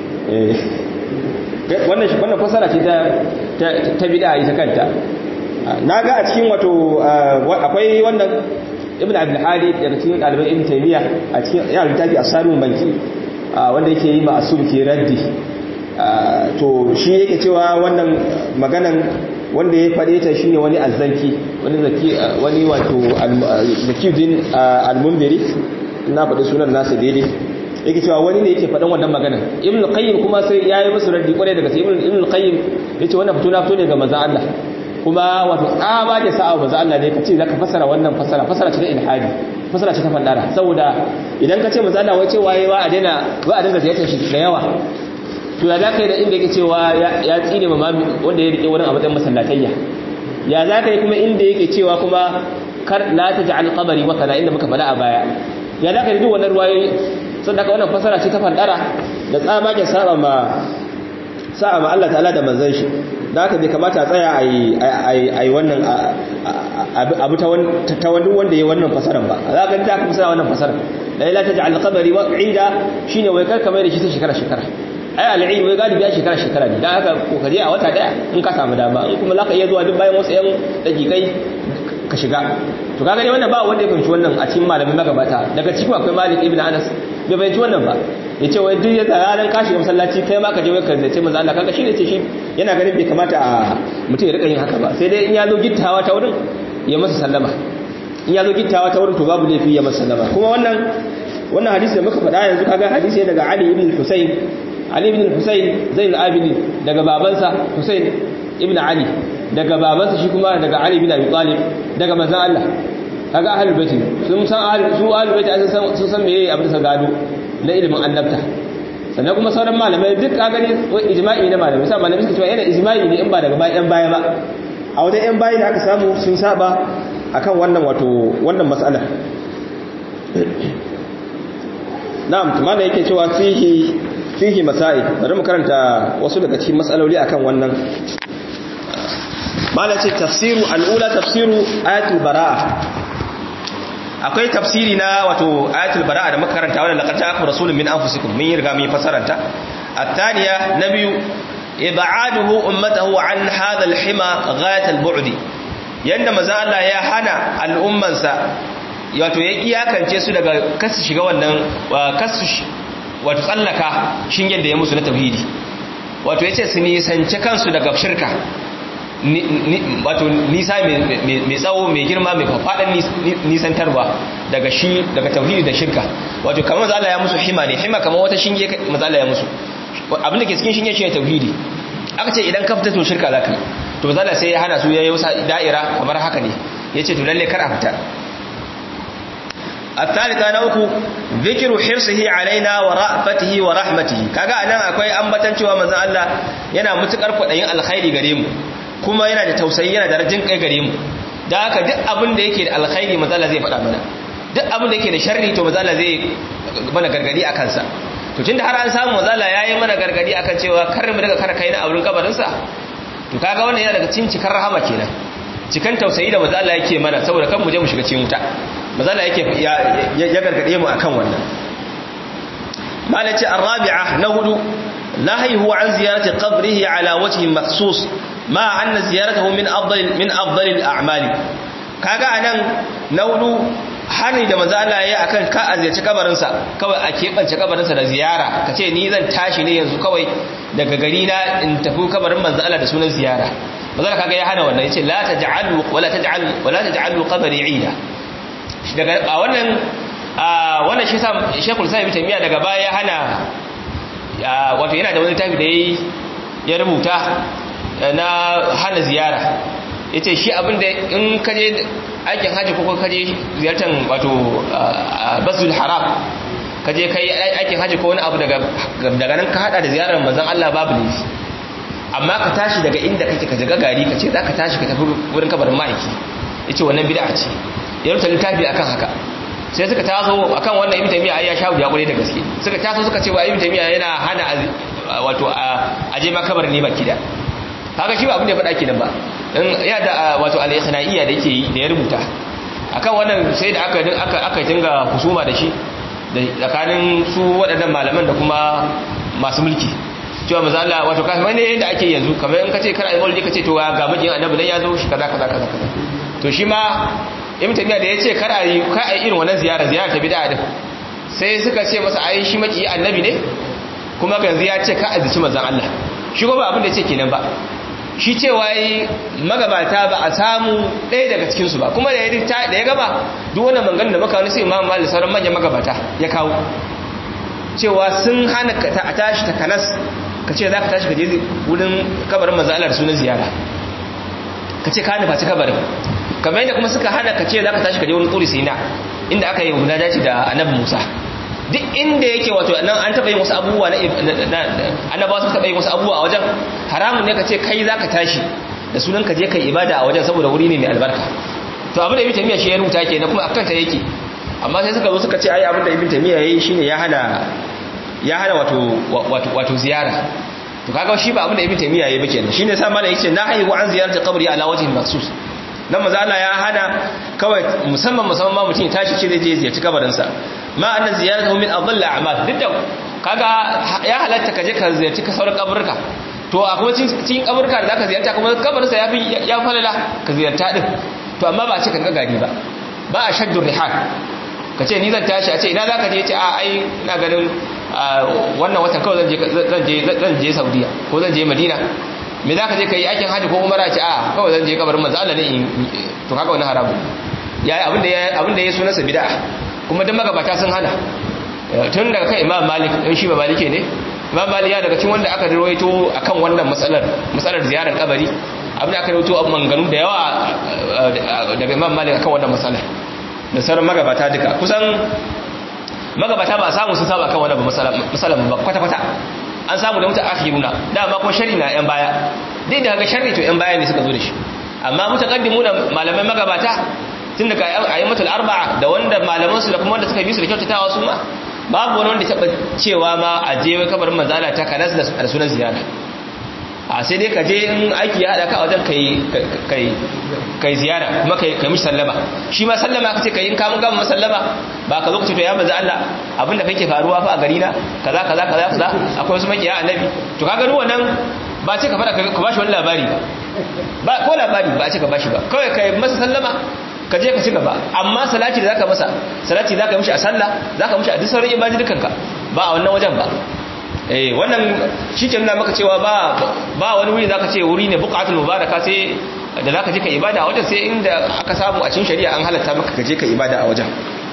wannan shi wannan fasara ce ta ta bid'a ita kanta naga a cikin wato akwai wannan ibn abdul hadi daga cikin daliban ibn taymiya a cikin ya littafi asarun banki wanda yake yi ma asul ke raddi to shi yake cewa wannan maganan wanda ya faɗe ta shine wani azzanki wani zaki wani wato zakiyuddin al-munziri na faɗi sunan nasa daidai yake cewa wani ne yake faɗan wannan magana ibn qayyim kuma sai yayi musu raddi kwarai daga ibn ibn qayyim yace wannan fito na fito ne ga manzo Allah kuma wato tsaba da sa'a manzo Allah ne kace zaka fasara wannan fasara fasara ce ta ilhadi fasara ce ta fandara saboda idan kace manzo Allah wai ce waye wa a daina wa a dinga ziyartar shi da yawa to ya za ka yi da inda yake cewa ya tsine ma wanda ya rike wurin a matsayin masallatayya ya za ka yi kuma inda yake cewa kuma kar la ta ja'al qabari wa kana inda muka faɗa a baya ya za ka yi duk wannan ruwayoyi sun daga wannan fasara ce ta fandara da tsabagen saba ma sa'a ma Allah ta'ala da manzon shi da haka bai kamata a tsaya a yi wannan abu ta wani wanda ya wannan fasaran ba za ka ta kuma sana wannan fasaran la ila ta ja'al qabari wa ida shine wai kar ka mai da shi ta shekara shekara ai al'ilmi wai galibi ya shekara shekara ne dan haka kokari a wata daya in ka samu dama in kuma zaka iya zuwa duk bayan wasu yan dakikai ka shiga to kaga dai wannan ba wanda ya fahimci wannan a cikin malamin magabata daga cikin akwai Malik ibn Anas bai fahimci wannan ba yace wai duk yadda ranar ka shiga masallaci kai ma ka je ka zace manzo Allah kaga shine ce shi yana ganin bai kamata a mutum ya rika yin haka ba sai dai in ya zo gittawa ta wurin ya masa sallama in ya zo gittawa ta wurin to babu laifi ya masa sallama kuma wannan wannan hadisi da muka faɗa yanzu kaga hadisi daga Ali ibn Husayn Ali ibn Husayn Zainul Abidin daga babansa Husayn ibn Ali daga babansa shi kuma daga Ali ibn Abi Talib daga manzon Allah kaga ahlul bait sun san ahlul su ahlul bait sun san meye abin da gado na ilimin annabta sannan kuma sauran malamai duk ka gani ijma'i na malamai sai malamai suka cewa yana ijma'i ne in ba daga bayan baya ba a wajen yan bayi da aka samu sun saba akan wannan wato wannan mas'ala na'am tumana yake cewa fihi fihi masail bari mu karanta wasu daga cikin mas'aloli akan wannan mala ce tafsiru al'ula tafsiru ayatul bara'a akwai tafsiri na wato ayatul bara'a da muka karanta wannan laqad ja'akum rasulun min anfusikum mun yi riga mun fasaranta at-thaniya nabiyu ib'aduhu ummatahu an hadha al-hima ghayat al-bu'd yanda maza Allah ya hana al'ummansa wato ya iyakance su daga kasu shiga wannan kasu wato tsallaka shingen da ya musu na tauhidi wato yace su nisance kansu daga shirka wato nisa mai tsawo mai girma mai faɗin nisantarwa daga shi daga tauhidi da shirka wato kamar maza Allah ya musu hima ne hima kamar wata shinge maza Allah ya musu abinda ke cikin shinge shi ne tauhidi aka ce idan ka fita to shirka za ka yi to maza Allah sai ya hana su ya yi wasa da'ira kamar haka ne ya ce to lalle kar a fita الثالثة نوكو ذكر حرصه علينا ورأفته ورحمته kaga anan akwai ambatan cewa manzon Allah yana mutukar kwadayin alkhairi gare mu kuma yana da tausayi yana da rajin kai gare mu dan haka duk abin da yake da alkhairi manzon Allah zai faɗa mana duk abin da yake da sharri to manzon Allah zai mana gargadi akan sa to tunda har an samu manzon Allah yayi mana gargadi akan cewa kar mu daga kar kai na aurin kabarin sa to kaga wannan yana daga cikin cikar rahama kenan cikan tausayi da manzon Allah yake mana saboda kan mu je mu shiga cikin wuta mazala yake ya gargade mu akan wannan malaci arabi'a na hudu nahyihu an ziyarati qabrihi ala wajhi makhsus ma anna ziyaratahu min afdal min afdal al-a'mal kaga anan na hudu hani da manzo Allah yayi akan ka azyaci kabarin sa kawai a kebance kabarin sa da ziyara kace ni zan tashi ne yanzu kawai daga gari na in tafi kabarin manzo Allah da sunan ziyara manzo kaga ya hana wannan yace la taj'alu wala taj'alu wala taj'alu qabri 'ida daga a wannan a wannan shi sa Sheikhul Islam Ibn Taymiyyah daga baya ya hana wato yana da wani tafi da yayi ya rubuta na hana ziyara yace shi abinda in kaje aikin haji ko kaje ziyartar wato Basul Haram kaje kai aikin haji ko wani abu daga daga nan ka hada da ziyarar manzon Allah babu ne amma ka tashi daga inda kake ka jaga gari ka ce zaka tashi ka tafi wurin kabarin ma'aiki yace wannan bid'a ce ya rubuta littafi akan haka sai suka taso akan wannan ibn taymiya ya sha ya kure da gaske suka taso suka ce wa ibn taymiya yana hana wato a je makabar ne baki da kaga shi ba abin da ya faɗa kenan ba in ya da wato al-ikhnaiya da yake da ya rubuta akan wannan sai da aka aka aka dinga husuma da shi da tsakanin su waɗannan malaman da kuma masu mulki cewa maza Allah wato kamar ne yadda ake yanzu kamar in ka ce kar a yi maulidi ka ce to ga mijin annabi dan ya zo shi kaza kaza kaza to shi ma ibn tabiya da yace kar a yi kar a yi irin wannan ziyara ziyara ta bid'a din sai suka ce masa ai shi maki annabi ne kuma yanzu ya ce ka azici manzon Allah shi ko ba abin da yace kenan ba shi cewa yi magabata ba a samu ɗaya daga cikin su ba kuma da ya da ya gaba duk wannan maganganun da muka wani sai Imam Malik sauran manyan magabata ya kawo cewa sun hana a tashi ta kanas ka ce za ka tashi ka je wurin kabarin manzon Allah da sunan ziyara ka ce ka nufa ci kabarin kamar yadda kuma suka hana ka ce za ka tashi ka je wani tsuri sina inda aka yi guda dace da annabi musa duk inda yake wato nan an taɓa yin wasu abubuwa na annabawa sun taɓa yin wasu abubuwa a wajen haramun ne ka ce kai za ka tashi da sunan ka je kai ibada a wajen saboda wuri ne mai albarka to abin da ibn tamiya shi ya rubuta ke na kuma akan ta yake amma sai suka zo suka ce ai abin da ibn tamiya yayi shine ya hana ya hana wato wato wato ziyara to kaga shi ba abin da ibn tamiya yayi ba kenan shine sa malai yace na haihu an ziyarta qabri ala wajhin maksus dan maza Allah ya hana kawai musamman musamman ma mutum ya tashi ce zai je ziyarci kabarin sa ma anna ziyaratuhu min adall a'mal duk da kaga ya halatta ka je ka ziyarci ka sauran kaburka to a kuma cikin kaburka da zaka ziyarta kuma kabarin sa yafi ya falala ka ziyarta din to amma ba a ce ka ga gari ba ba a shaddu rihal ka ce ni zan tashi a ce ina zaka je ce a ai ina ganin wannan watan kawai zan je zan je Saudiya ko zan je Madina me zaka je kai aikin haji ko umara ce a kawai zan je kabarin manzo Allah ne to kaga wannan haramu yayi abin da abin da ya sunansa bid'a kuma dan magabata sun hana tun daga kan Imam Malik dan shi ba Malike ne Imam Malik ya daga cikin wanda aka rawaito akan wannan matsalar matsalar ziyarar kabari abin da aka rawaito a manganu da yawa daga Imam Malik akan wannan matsalar da sauran magabata duka kusan magabata ba samu sun saba kan wannan matsalar ba kwata-kwata an samu da mutu akhiruna dama kuma shari na yan baya duk da ga sharri to yan baya ne suka zo da shi amma mutaqaddimuna malamai magabata tun daga ayyamatul arba'a da wanda malaman su da kuma wanda suka bi su da kyautatawa su ma babu wani wanda taba cewa ma a je kabarin manzala ta kanas da sunan ziyara a sai dai ka je in aiki ya hada ka a wajen kai kai kai ziyara kuma kai kai mishi sallama shi ma sallama kace kai in ka mun gama sallama ba ka zo ka ce to ya manzo Allah abinda kake faruwa fa a gari na kaza kaza kaza kaza akwai wasu makiya annabi to kaga ruwan nan ba ce ka fara ka bashi wani labari ba ko labari ba ce ka bashi ba kawai kai masa sallama ka je ka ci gaba amma salati da zaka masa salati zaka mishi a sallah zaka mishi a duk sauran ibadi dukanka ba a wannan wajen ba eh wannan shike nuna maka cewa ba ba wani wuri zaka ce wuri ne buqatul mubaraka sai da zaka je ka ibada a wajen sai inda aka samu a cikin shari'a an halatta maka ka je ka ibada a wajen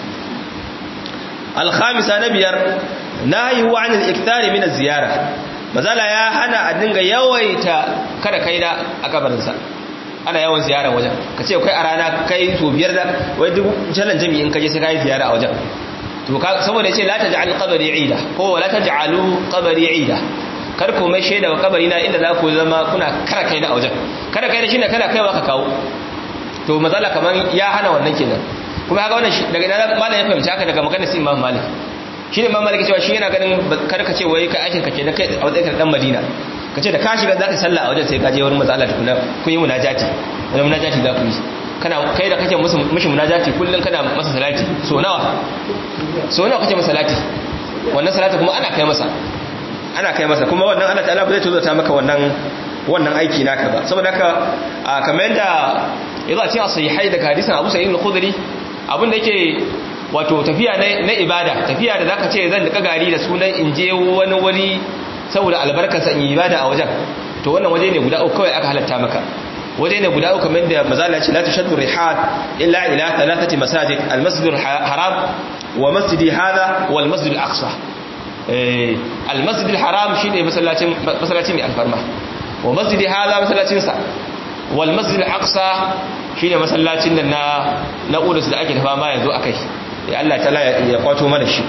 al-khamisa na biyar nahyu 'anil ikthari min az-ziyara mazala ya hana a dinga yawaita kada kaida a kabarinsa ana yawan ziyara wajen ka ce kai a rana kai so biyar da wai duk jalan jami'in kaje sai kai ziyara a wajen to saboda yace la taj'al qabri 'ida ko la taj'alu qabri 'ida kar ku mai shaida wa kabari na inda za ku zama kuna kara kai da a wajen kada kai da shine kada kaiwa ka kawo to mazala kaman ya hana wannan kenan kuma haka wannan daga ina malam ya fahimci haka daga maganar sai Imam Malik shi ne Imam Malik cewa shi yana ganin kar ka ce wai ka aikin ka kenan kai a wajen dan Madina ka ce da ka shiga za ka sallah a wajen sai ka je wurin matsala tukuna kun yi munajati wani munajati za ku yi kana kai da kake musu mishi munajati kullun kana masa salati so nawa so nawa kake masa salati wannan salati kuma ana kai masa ana kai masa kuma wannan Allah ta'ala ba zai tuzata maka wannan wannan aiki naka ba saboda haka kamar yadda yazo a cikin sahihai daga hadisin Abu Sa'id al-Khudri abin da yake wato tafiya na ibada tafiya da zaka ce zan dika gari da sunan in je wani wuri saboda albarkarsa in yi ibada a wajen to wannan waje ne guda uku kawai aka halatta maka waje ne guda uku kamar da mazala ce la tashaddu rihad illa ila thalathati masajid al-masjid al-haram wa masjidi hadha wal masjid al-aqsa eh al-masjid al-haram shine masallacin masallacin mai alfarma wa masjidi hadha masallacin sa wal masjid al-aqsa shine masallacin da na na Qudus da ake tafa ma yanzu akai ya Allah ta'ala ya kwato mana shi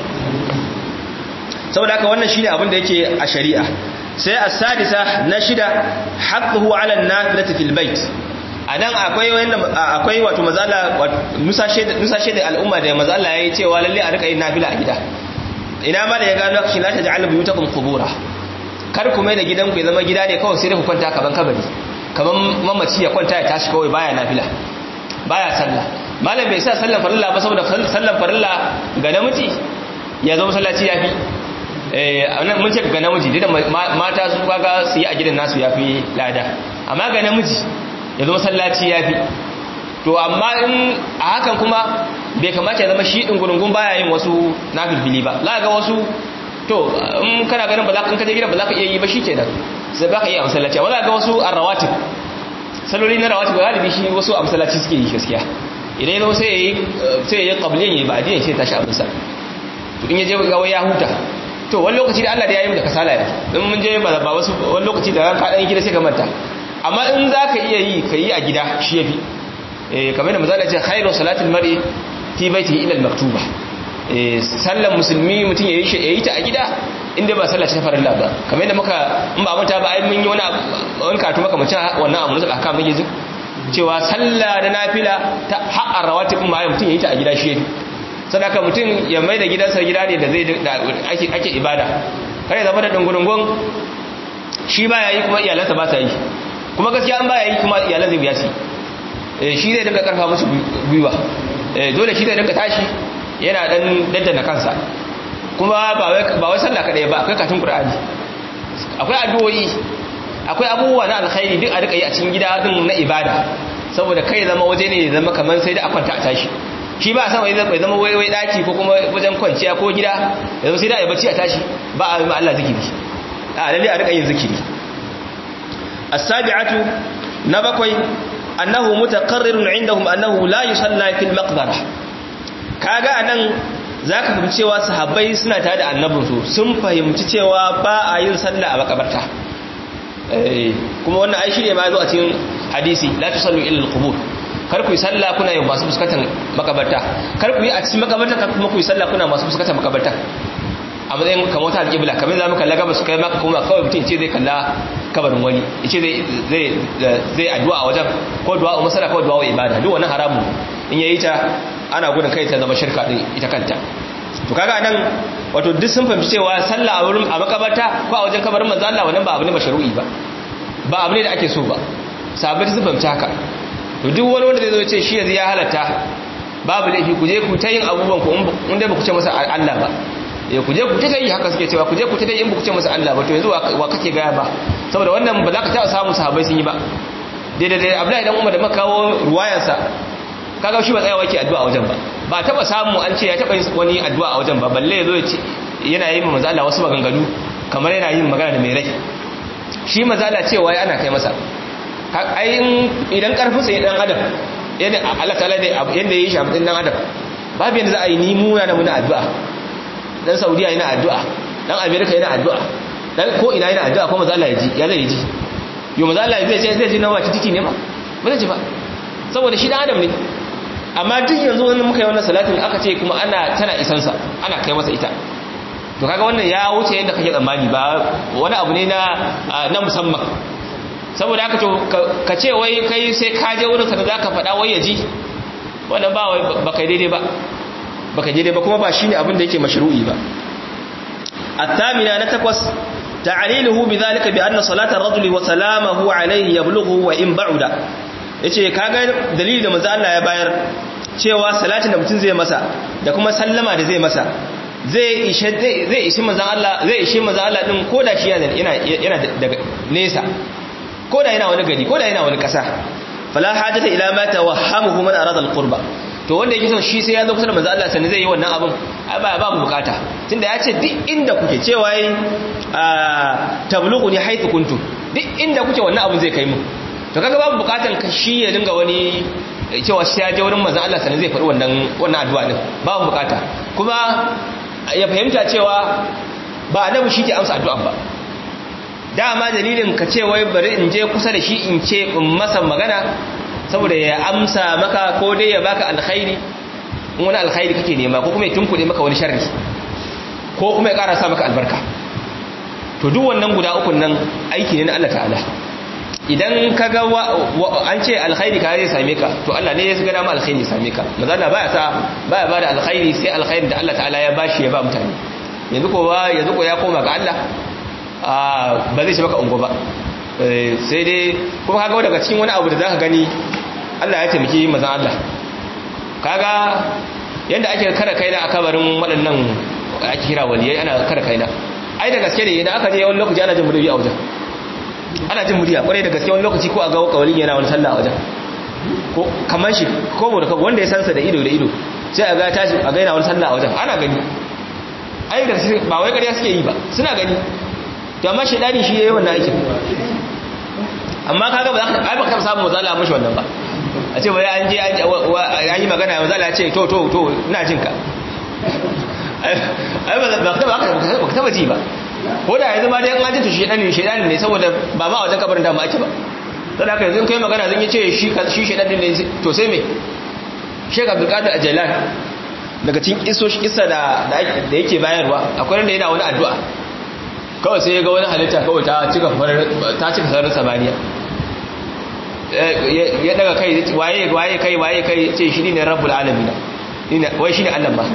saboda haka wannan shine abin da yake a shari'a sai as-sadisa na shida haqquhu 'ala an-nafilati fil bait anan akwai wanda akwai wato mazala Musa shede Musa shede al'umma da mazala yayi cewa lalle a rika yin nafila a gida ina ma da ya gano shi la taj'al buyutakum qubura kar ku mai da gidanku ya zama gida ne kawai sai da ku kwanta kaban kabari kaman mamaci ya kwanta ya tashi kawai baya nafila baya sallah malam bai sa sallan farilla ba saboda sallan farilla ga namiji ya zama sallaci yafi eh mun ce ga namiji da mata su kaga su yi a gidan nasu yafi lada amma ga namiji ya zama sallaci yafi to amma in a hakan kuma bai kamata ya zama shi din gurungun baya yin wasu nafilfili ba za ga wasu to in kana ganin ba za ka kaje gidan ba za ka iya yi ba shikenan sai ba ka iya masallaci amma za ga wasu arrawatib saloli na rawatib galibi shi wasu a masallaci suke yi gaskiya idan ya zama sai ya yi sai ya yi qabliyan ya yi ba'diyan sai tashi abinsa to in ya je ga wai ya huta to wani lokaci da Allah da ya yi mu da kasala ya in mun je ba ba wasu wani lokaci da ka dan gida sai ka manta amma in za ka iya yi ka yi a gida shi yafi eh kamar da misali ce khairu salatul mar'i fi baitihi ila al-maktuba eh sallan musulmi mutum yayi shi yayi ta a gida inda ba sallah ta farilla ba kamar yadda muka in ba manta ba ai mun yi wani wani karatu maka mutum wannan abu musul aka muke jin cewa sallah da nafila ta haƙar rawatib ma mutum yayi ta a gida shi yafi sadaka mutum ya mai da gidansa gida ne da zai ake ibada kare zama da dungurungun shi ba ya yi kuma iyalansa ba sa yi kuma gaskiya an ba ya yi kuma iyalan zai biya su shi zai dinga karfa musu gwiwa dole shi zai dinga tashi yana dan daddana kansa kuma ba wai sallah kadai ba akwai katin qur'ani akwai addu'o'i akwai abubuwa na alkhairi duk a rika yi a cikin gida din na ibada saboda kai zama waje ne zama kamar sai da akwanta a tashi shi ba a sama bai zama wai wai daki ko kuma wajen kwanciya ko gida yanzu sai da ya bacci a tashi ba a yi Allah zikiri a lalle a rika yin zikiri as-sabi'atu na bakwai annahu mutaqarrirun indahum annahu la yusalla fil maqbara kaga anan zaka fahimci cewa sahabbai suna tare da annabinsu sun fahimci cewa ba a yin sallah a makabarta kuma wannan ai shine ma zo a cikin hadisi la tusallu ila al-qubur kar ku yi sallah kuna yin masu fuskatan makabarta kar ku yi a cikin makabarta kar kuma ku yi sallah kuna masu fuskatan makabarta a matsayin kamar ta alƙibla kamar za mu kalla gaba su kai maka kuma kawai mutum ce zai kalla kabarin wani ce zai zai addu'a a wajen ko du'a masala ko du'a ibada duk wannan haramun in yayi ta ana gudun kai ta zama shirka din ita kanta to kaga nan wato duk sun fahimci cewa sallah a wurin a makabarta ko a wajen kabarin manzo Allah wannan ba abu ne mashru'i ba ba abu ne da ake so ba sabai sun fahimci haka to duk wani wanda zai zo ce shi yanzu ya halatta babu laifi ku je ku ta yin abubuwan ku in dai ba ku ce masa Allah ba ya ku je ku ta yi haka suke cewa ku je ku ta yi in ba ku ce masa Allah ba to yanzu wa kake gaya ba saboda wannan ba za ka taɓa samun sahabbai sun yi ba daidai da Abdullahi dan Umar da muka kawo ruwayansa kaga shi ba tsayawa yake addu'a a wajen ba ba taba samu an ce ya taba yin wani addu'a a wajen ba balle yazo ya ce yana yin manzo Allah wasu maganganu kamar yana yin magana da mai rai shi manzo Allah cewa ya ana kai masa ai idan karfin sa ya dan adam yadda Allah ta'ala da yanda yayi shi abin dan adam babu yanda za a yi ni muna na muna addu'a dan Saudiya yana addu'a dan America yana addu'a dan ko ina yana addu'a ko manzo Allah ya ji ya zai ji yo manzo Allah zai ce zai ji na wata titi ne ba ba zai ji ba saboda shi dan adam ne amma duk yanzu wani muka yi wannan salatin aka ce kuma ana tana isansa ana kai masa ita to kaga wannan ya wuce yadda kake tsammani ba wani abu ne na na musamman saboda haka to ka ce wai kai sai ka je wurin sa da zaka faɗa wai ya ji wannan ba wai ba kai daidai ba ba kai daidai ba kuma ba shine abin da yake mashru'i ba الثامنة نتقص تعليله بذلك بأن صلاة الرجل وسلامه عليه يبلغه وإن بعد yace kaga dalili da manzo Allah ya bayar cewa salatin da mutum zai masa da kuma sallama da zai masa zai ishe zai ishi manzo Allah zai ishi manzo Allah din koda shi yana yana daga nesa koda yana wani gari koda yana wani kasa fala hajata ila ma tawahhamuhu man arada alqurba to wanda yake son shi sai ya zo kusa da manzo Allah sannan zai yi wannan abin ba ba mu bukata tunda ya ce duk inda kuke cewa yi tablughuni haythu kuntum duk inda kuke wannan abin zai kai mu to kaga babu bukatan ka shi ya dinga wani cewa shi ya je wurin manzon Allah sanin zai faɗi wannan wannan addu'a din babu bukata kuma ya fahimta cewa ba annabi shi ke amsa addu'a ba dama dalilin ka ce wai bari in je kusa da shi in ce in masa magana saboda ya amsa maka ko dai ya baka alkhairi in wani alkhairi kake nema ko kuma ya tunkuɗe maka wani sharri ko kuma ya ƙara sa maka albarka to duk wannan guda ukun nan aiki ne na Allah ta'ala idan ka ga an ce alkhairi ka zai same ka to Allah ne ya ga dama alkhairi ya same ka maza Allah baya sa baya bada alkhairi sai alkhairi da Allah ta'ala ya bashi ya ba mutane yanzu ko yanzu ko ya koma ga Allah ba zai shi maka ungo ba sai dai kuma kaga daga cikin wani abu da zaka gani Allah ya taimaki mazan Allah kaga yanda ake kara kaina a kabarin waɗannan ake kira waliyai ana kara kaina ai da gaske ne idan aka je wani lokaci ana jin murya a wajen ana jin murya kwarai da gaske wani lokaci ko a ga kawalin yana wani sallah a wajen ko kamar shi ko mu da wanda ya sansa da ido da ido sai a ga tashi a ga yana wani sallah a wajen ana gani ai da ba wai ƙarya suke yi ba suna gani to amma shedani shi yayi wannan aikin amma kaga ba za ka ba ka samu mazala mishi wannan ba a ce bari an je an yi magana mazala ya ce to to to ina jin ka ai ba ka ba ka taba ji ba ko da yanzu ma dai an jin to shedani shedani ne saboda ba ma wajen kabarin da mu ake ba sai haka yanzu kai magana zan yi ce shi shi shedani ne to sai me Sheikh Abdul Qadir Ajalan daga cikin isoshi isa da da yake bayarwa akwai wanda yana wani addu'a kawai sai ya ga wani halitta kawai ta cika ta cika sararin samaniya ya daga kai waye waye kai waye kai ce shi ne rabbul alamin wai shi ne Allah ba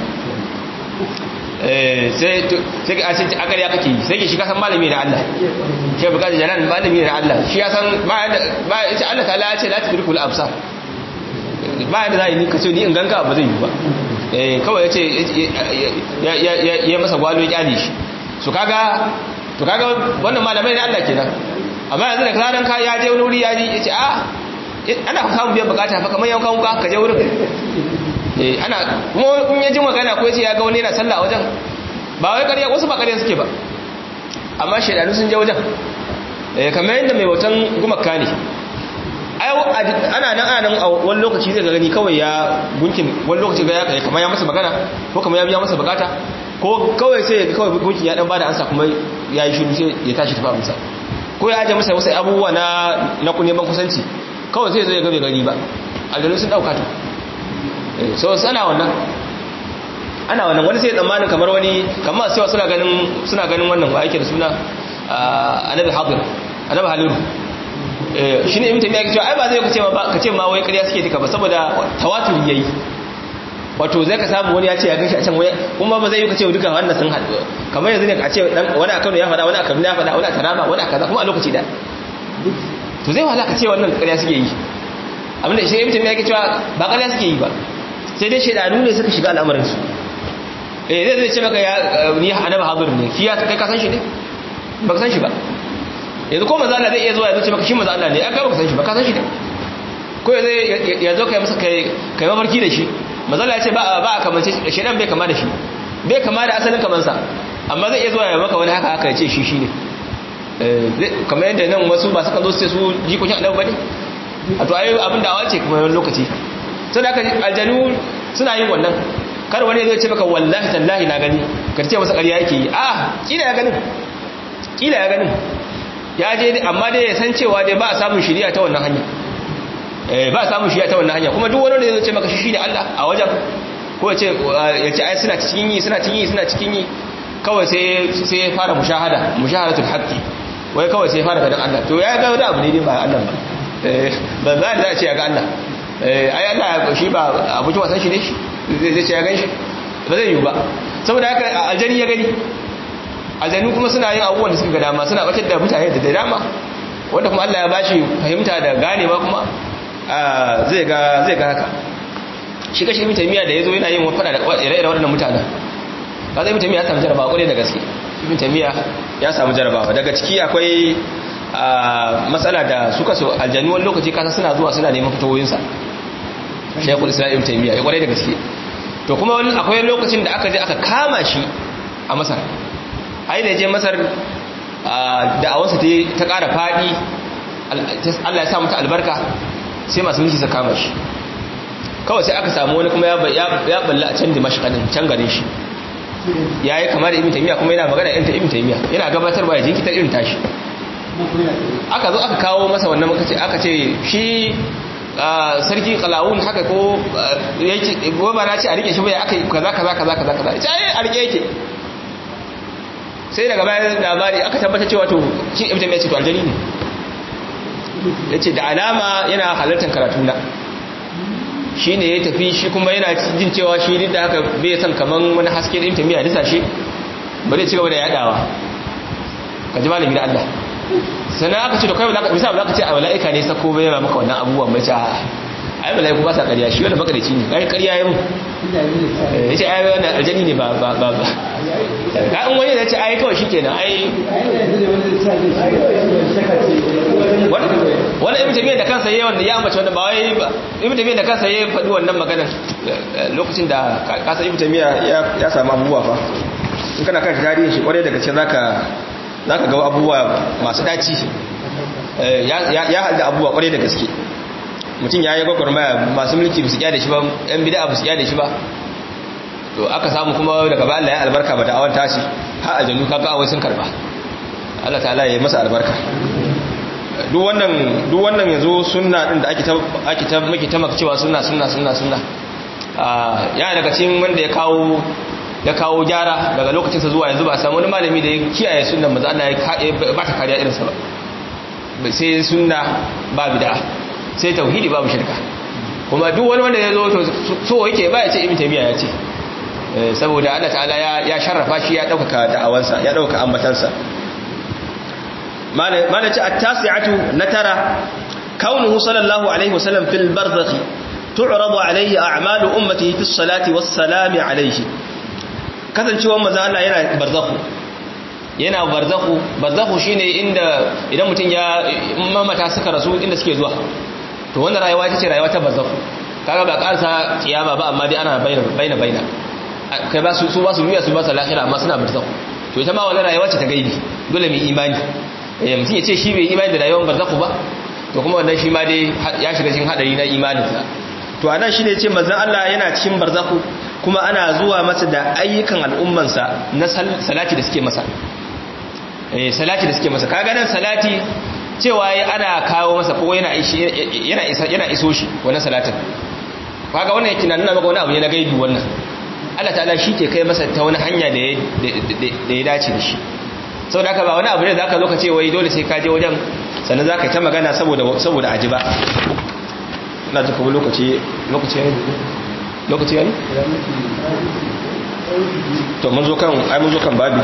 sai sai a ce akar ya kake sai ke shi kasan malami na Allah shi bukatar jalan malami na Allah shi ya san ba ya ce Allah ta'ala ya ce la tudrikul absar ba yadda za a yi ni kace ni in ganka ba zai yi ba kawai ya ce ya masa gwalo ya kyale shi su kaga to kaga wannan malamai ne Allah kenan amma yanzu da karan ka ya je wani wuri ya ji yace a ana samun biyan bukata fa kamar yankan wuka ka je wurin eh ana kuma in ya ji magana ko yace ya ga wani yana sallah a wajen ba wai ƙarya wasu ba ƙarya suke ba amma shaidanu sun je wajen eh kamar yadda mai watan gumaka ne ana nan ana nan a wani lokaci zai gani kawai ya gunkin wani lokaci ga ya kamar ya masa magana ko kamar ya biya masa bukata ko kawai sai ya kawai gunkin ya dan bada ansa kuma ya yi shiru sai ya tashi tafi amsa ko ya aje masa wasu abubuwa na na neman kusanci kawai sai zai ga bai gani ba aljanu sun dauka to so sana wannan ana wannan wani sai ya tsammanin kamar wani kamar sai suna ganin suna ganin wannan wa yake da suna annabi hadir annabi haliru shi ne imtami ya cewa ai ba zai kace ma kace ma wai ƙarya suke duka ba saboda tawatur yayi wato zai ka samu wani ya ce ya gashi a can waya kuma ba zai yi kace duka wannan sun haɗu kamar yanzu ne ka ce dan wani akan ya faɗa wani akan ya faɗa wani a taraba wani a kaza kuma a lokaci da to zai wahala ka ce wannan ƙarya suke yi abinda shi imtami ya cewa ba ƙarya suke yi ba sai dai shaidanu ne suka shiga al'amarin su eh zai zai ce maka ya ni annabi hadir ne shi ya kai ka san shi ne ba ka san shi ba yanzu ko maza Allah zai iya zuwa ya zuce maka shi maza Allah ne an gaba ka san shi ba ka san shi ne ko ya zo kai masa kai kai mafarki da shi maza Allah ya ce ba ba a kamance shi dan bai kama da shi bai kama da asalin kamansa amma zai iya zuwa ya maka wani haka haka ya ce shi shi ne kamar yadda nan wasu ba suka zo su ce su jikokin annabi bane a to ayi abin da awace kuma wani lokaci sai da aljanu suna yin wannan kar wani zai ce maka wallahi tallahi na gani ka ce masa ƙarya yake yi a kila ya ganin kila ya ganin ya je amma dai ya san cewa dai ba a samun shiriya ta wannan hanya eh ba a samun shiriya ta wannan hanya kuma duk wani da zai ce maka shi ne Allah a wajen ko ya ce ya ce ai suna cikin yi suna cikin yi suna cikin yi kawai sai sai ya fara mushahada mushahadatul haqqi wai kawai sai ya fara ganin Allah to ya ga wani abu ne ba Allah ba eh ba za a ce ya ga Allah eh ai Allah shi ba abuci wasan shi ne shi zai ce ya gan shi ba zai yi ba saboda haka aljani ya gani aljanu kuma suna yin abubuwan da suka ga dama suna batar da mutane da dama wanda kuma Allah ya bashi fahimta da ganewa kuma zai ga zai ga haka shi kashi ibn taymiya da yazo yana yin fada da ire-iren waɗannan mutanen kaza ibn taymiya ya samu jarabawa kwarai da gaske ibn taymiya ya samu jarabawa daga ciki akwai matsala da suka so aljanu wani lokaci kasa suna zuwa suna neman fitowoyinsa shaykhul islam ibn taymiya ya kwarai da gaske to kuma akwai lokacin da aka je aka kama shi a masar ai da je masar da'awarsa ta ƙara faɗi Allah ya sa mata albarka sai masu mulki su kama shi kawai sai aka samu wani kuma ya balla a can dimashq din can garin shi yayi kamar da ibn taymiya kuma yana magana irin ta ibn taymiya yana gabatar ba ya jinkita irin tashi aka zo aka kawo masa wannan muka ce aka ce shi sarki qalawun haka ko yake gobe na ce a rike shi bai aka kaza kaza kaza kaza kaza ce a rike yake sai daga bayan labari aka tabbatar cewa to shi ibn taymiya ce to aljani ne yace da alama yana halartar karatu na shine ya tafi shi kuma yana jin cewa shi duk da haka bai san kaman wani haske da ibn taymiya da sashi ba zai ci gaba da yadawa ka ji malami da Allah sannan aka ce to kai ba za ka ce a mala'ika ne sako bai ba maka wannan abubuwan mai ce ai mala'iku ba sa ƙarya shi wanda makarici ne kai ƙarya ya mu ya ce ai wannan aljani ne ba ba ba ba ka in wani da ce ai kawai shi kenan ai wani ibn tabiyyar da kansa yayi wanda ya ambaci wanda ba wai ibn tabiyyar da kansa yayi faɗi wannan maganar lokacin da kasa ibn tabiyyar ya samu abubuwa fa in kana kan tarihin shi kwarai daga cikin zaka zaka ga abubuwa masu daci ya halda abubuwa kwarai da gaske mutum ya yi gwagwarmaya masu mulki ba su kyada shi ba yan bida ba su kyada shi ba to aka samu kuma daga ba Allah ya albarka ba da awon tashi har aljanu kaga awai sun karba Allah ta'ala ya yi masa albarka duk wannan duk wannan yazo sunna din da ake ta ake ta muke ta maka cewa sunna sunna sunna sunna ya daga cikin wanda ya kawo ya kawo gyara daga lokacin sa zuwa yanzu ba samu wani malami da ya kiyaye sunnan manzo Allah ya ba ta kariya irin sa ba sai sunna ba bid'a sai tauhidi babu shirka kuma duk wani wanda ya zo to so yake ba ya ce ibn taymiya ya ce saboda Allah ta'ala ya sharrafa shi ya dauka da'awansa ya dauka ambatansa mana ce at-tasi'atu natara kaunuhu sallallahu alaihi wasallam fil barzakh tu'radu alaihi a'malu ummatihi fi salati was salami alaihi kasancewar manzo Allah yana barzakhu yana barzakhu barzakhu shine inda idan mutum ya mamata suka rasu inda suke zuwa to wannan rayuwa ita ce rayuwa ta barzakhu kaga ba karsa kiyama ba amma dai ana baina baina baina kai ba su su ba su duniya su ba su lahira amma suna barzakh to ita ma wannan rayuwa ce ta gaibi dole mu imani eh mutum ya ce shi bai imani da rayuwar barzakh ba to kuma wannan shi ma dai ya shiga cikin hadari na imaninsa to anan shi ne ce manzon Allah yana cikin barzakh kuma ana zuwa masa da ayyukan al'ummansa na salati da suke masa eh salati da suke masa kaga nan salati cewa ana kawo masa ko yana yana isa yana iso shi wannan salatin kaga wannan yake nuna maka wani abu ne na gaibi wannan Allah ta'ala shi ke kai masa ta wani hanya da ya dace da shi saboda haka ba wani abu ne zaka zo ka ce wai dole sai ka je wajen sannan zaka ta magana saboda saboda aji ba ina ji kuma lokaci lokaci yayi lokaci yayi to mun zo kan ai mun zo kan babi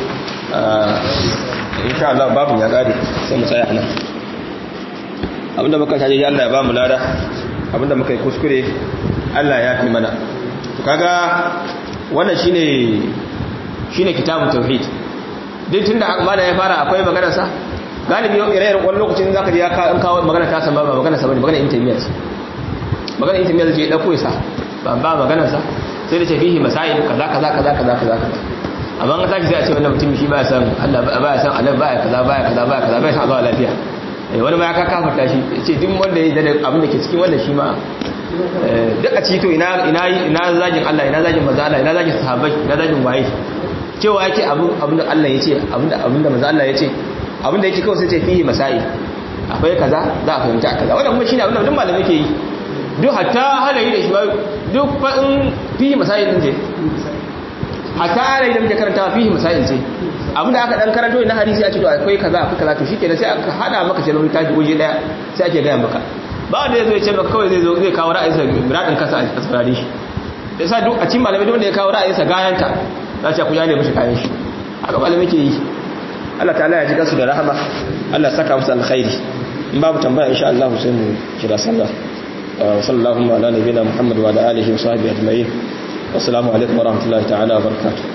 insha Allah babu ya gare sai mu tsaya nan abinda muka taje Allah ya ba mu lada abinda muka yi kuskure Allah ya fi mana to kaga wannan shine shine kitabun tauhid duk tunda mala ya fara akwai magana sa galibi ire-iren wani lokacin zaka ji ya kawo magana ta san ba magana sa bane magana intermediate magana intermediate je dauko sa ba ba magana sa sai da ce fihi masail kaza kaza kaza kaza kaza amma an tashi sai a ce wannan mutum shi baya san Allah baya san Allah baya kaza baya kaza baya kaza baya san zuwa lafiya wani ma ya ka kafarta shi ce duk wanda ya da abin da ke cikin wannan shi ma duk a ci to ina ina ina zagin Allah ina zagin manzo Allah ina zagin sahabbai ina zagin waye cewa yake abin abin da Allah yace abin da abin da manzo Allah yace abin da yake kawai sai ce fihi masail akwai kaza za a fahimta kaza wannan kuma shine abin da duk malamai ke yi duk hatta halayi da shi duk fa in fihi masail din je hatta halayi da muke karantawa fihi masail ce abinda aka dan karanto na hadisi a ce to akwai kaza akwai kaza to shikenan sai aka hada maka shi rubuta shi waje daya sai ake gaya maka ba wanda zai zo ya ce maka kawai zai zo zai kawo ra'ayinsa radin kasa a tsarare shi da sa duk a cikin malamai wanda ya kawo ra'ayinsa gayanta za ta ku jane mishi kayan shi haka malamai ke yi Allah ta'ala ya ji kansu da rahama Allah ya saka musu alkhairi in babu tambaya insha Allah sai mu kira sallah sallallahu ala nabiyina muhammad wa ala alihi wa sahbihi ajma'in wassalamu alaikum wa rahmatullahi ta'ala wa barakatuh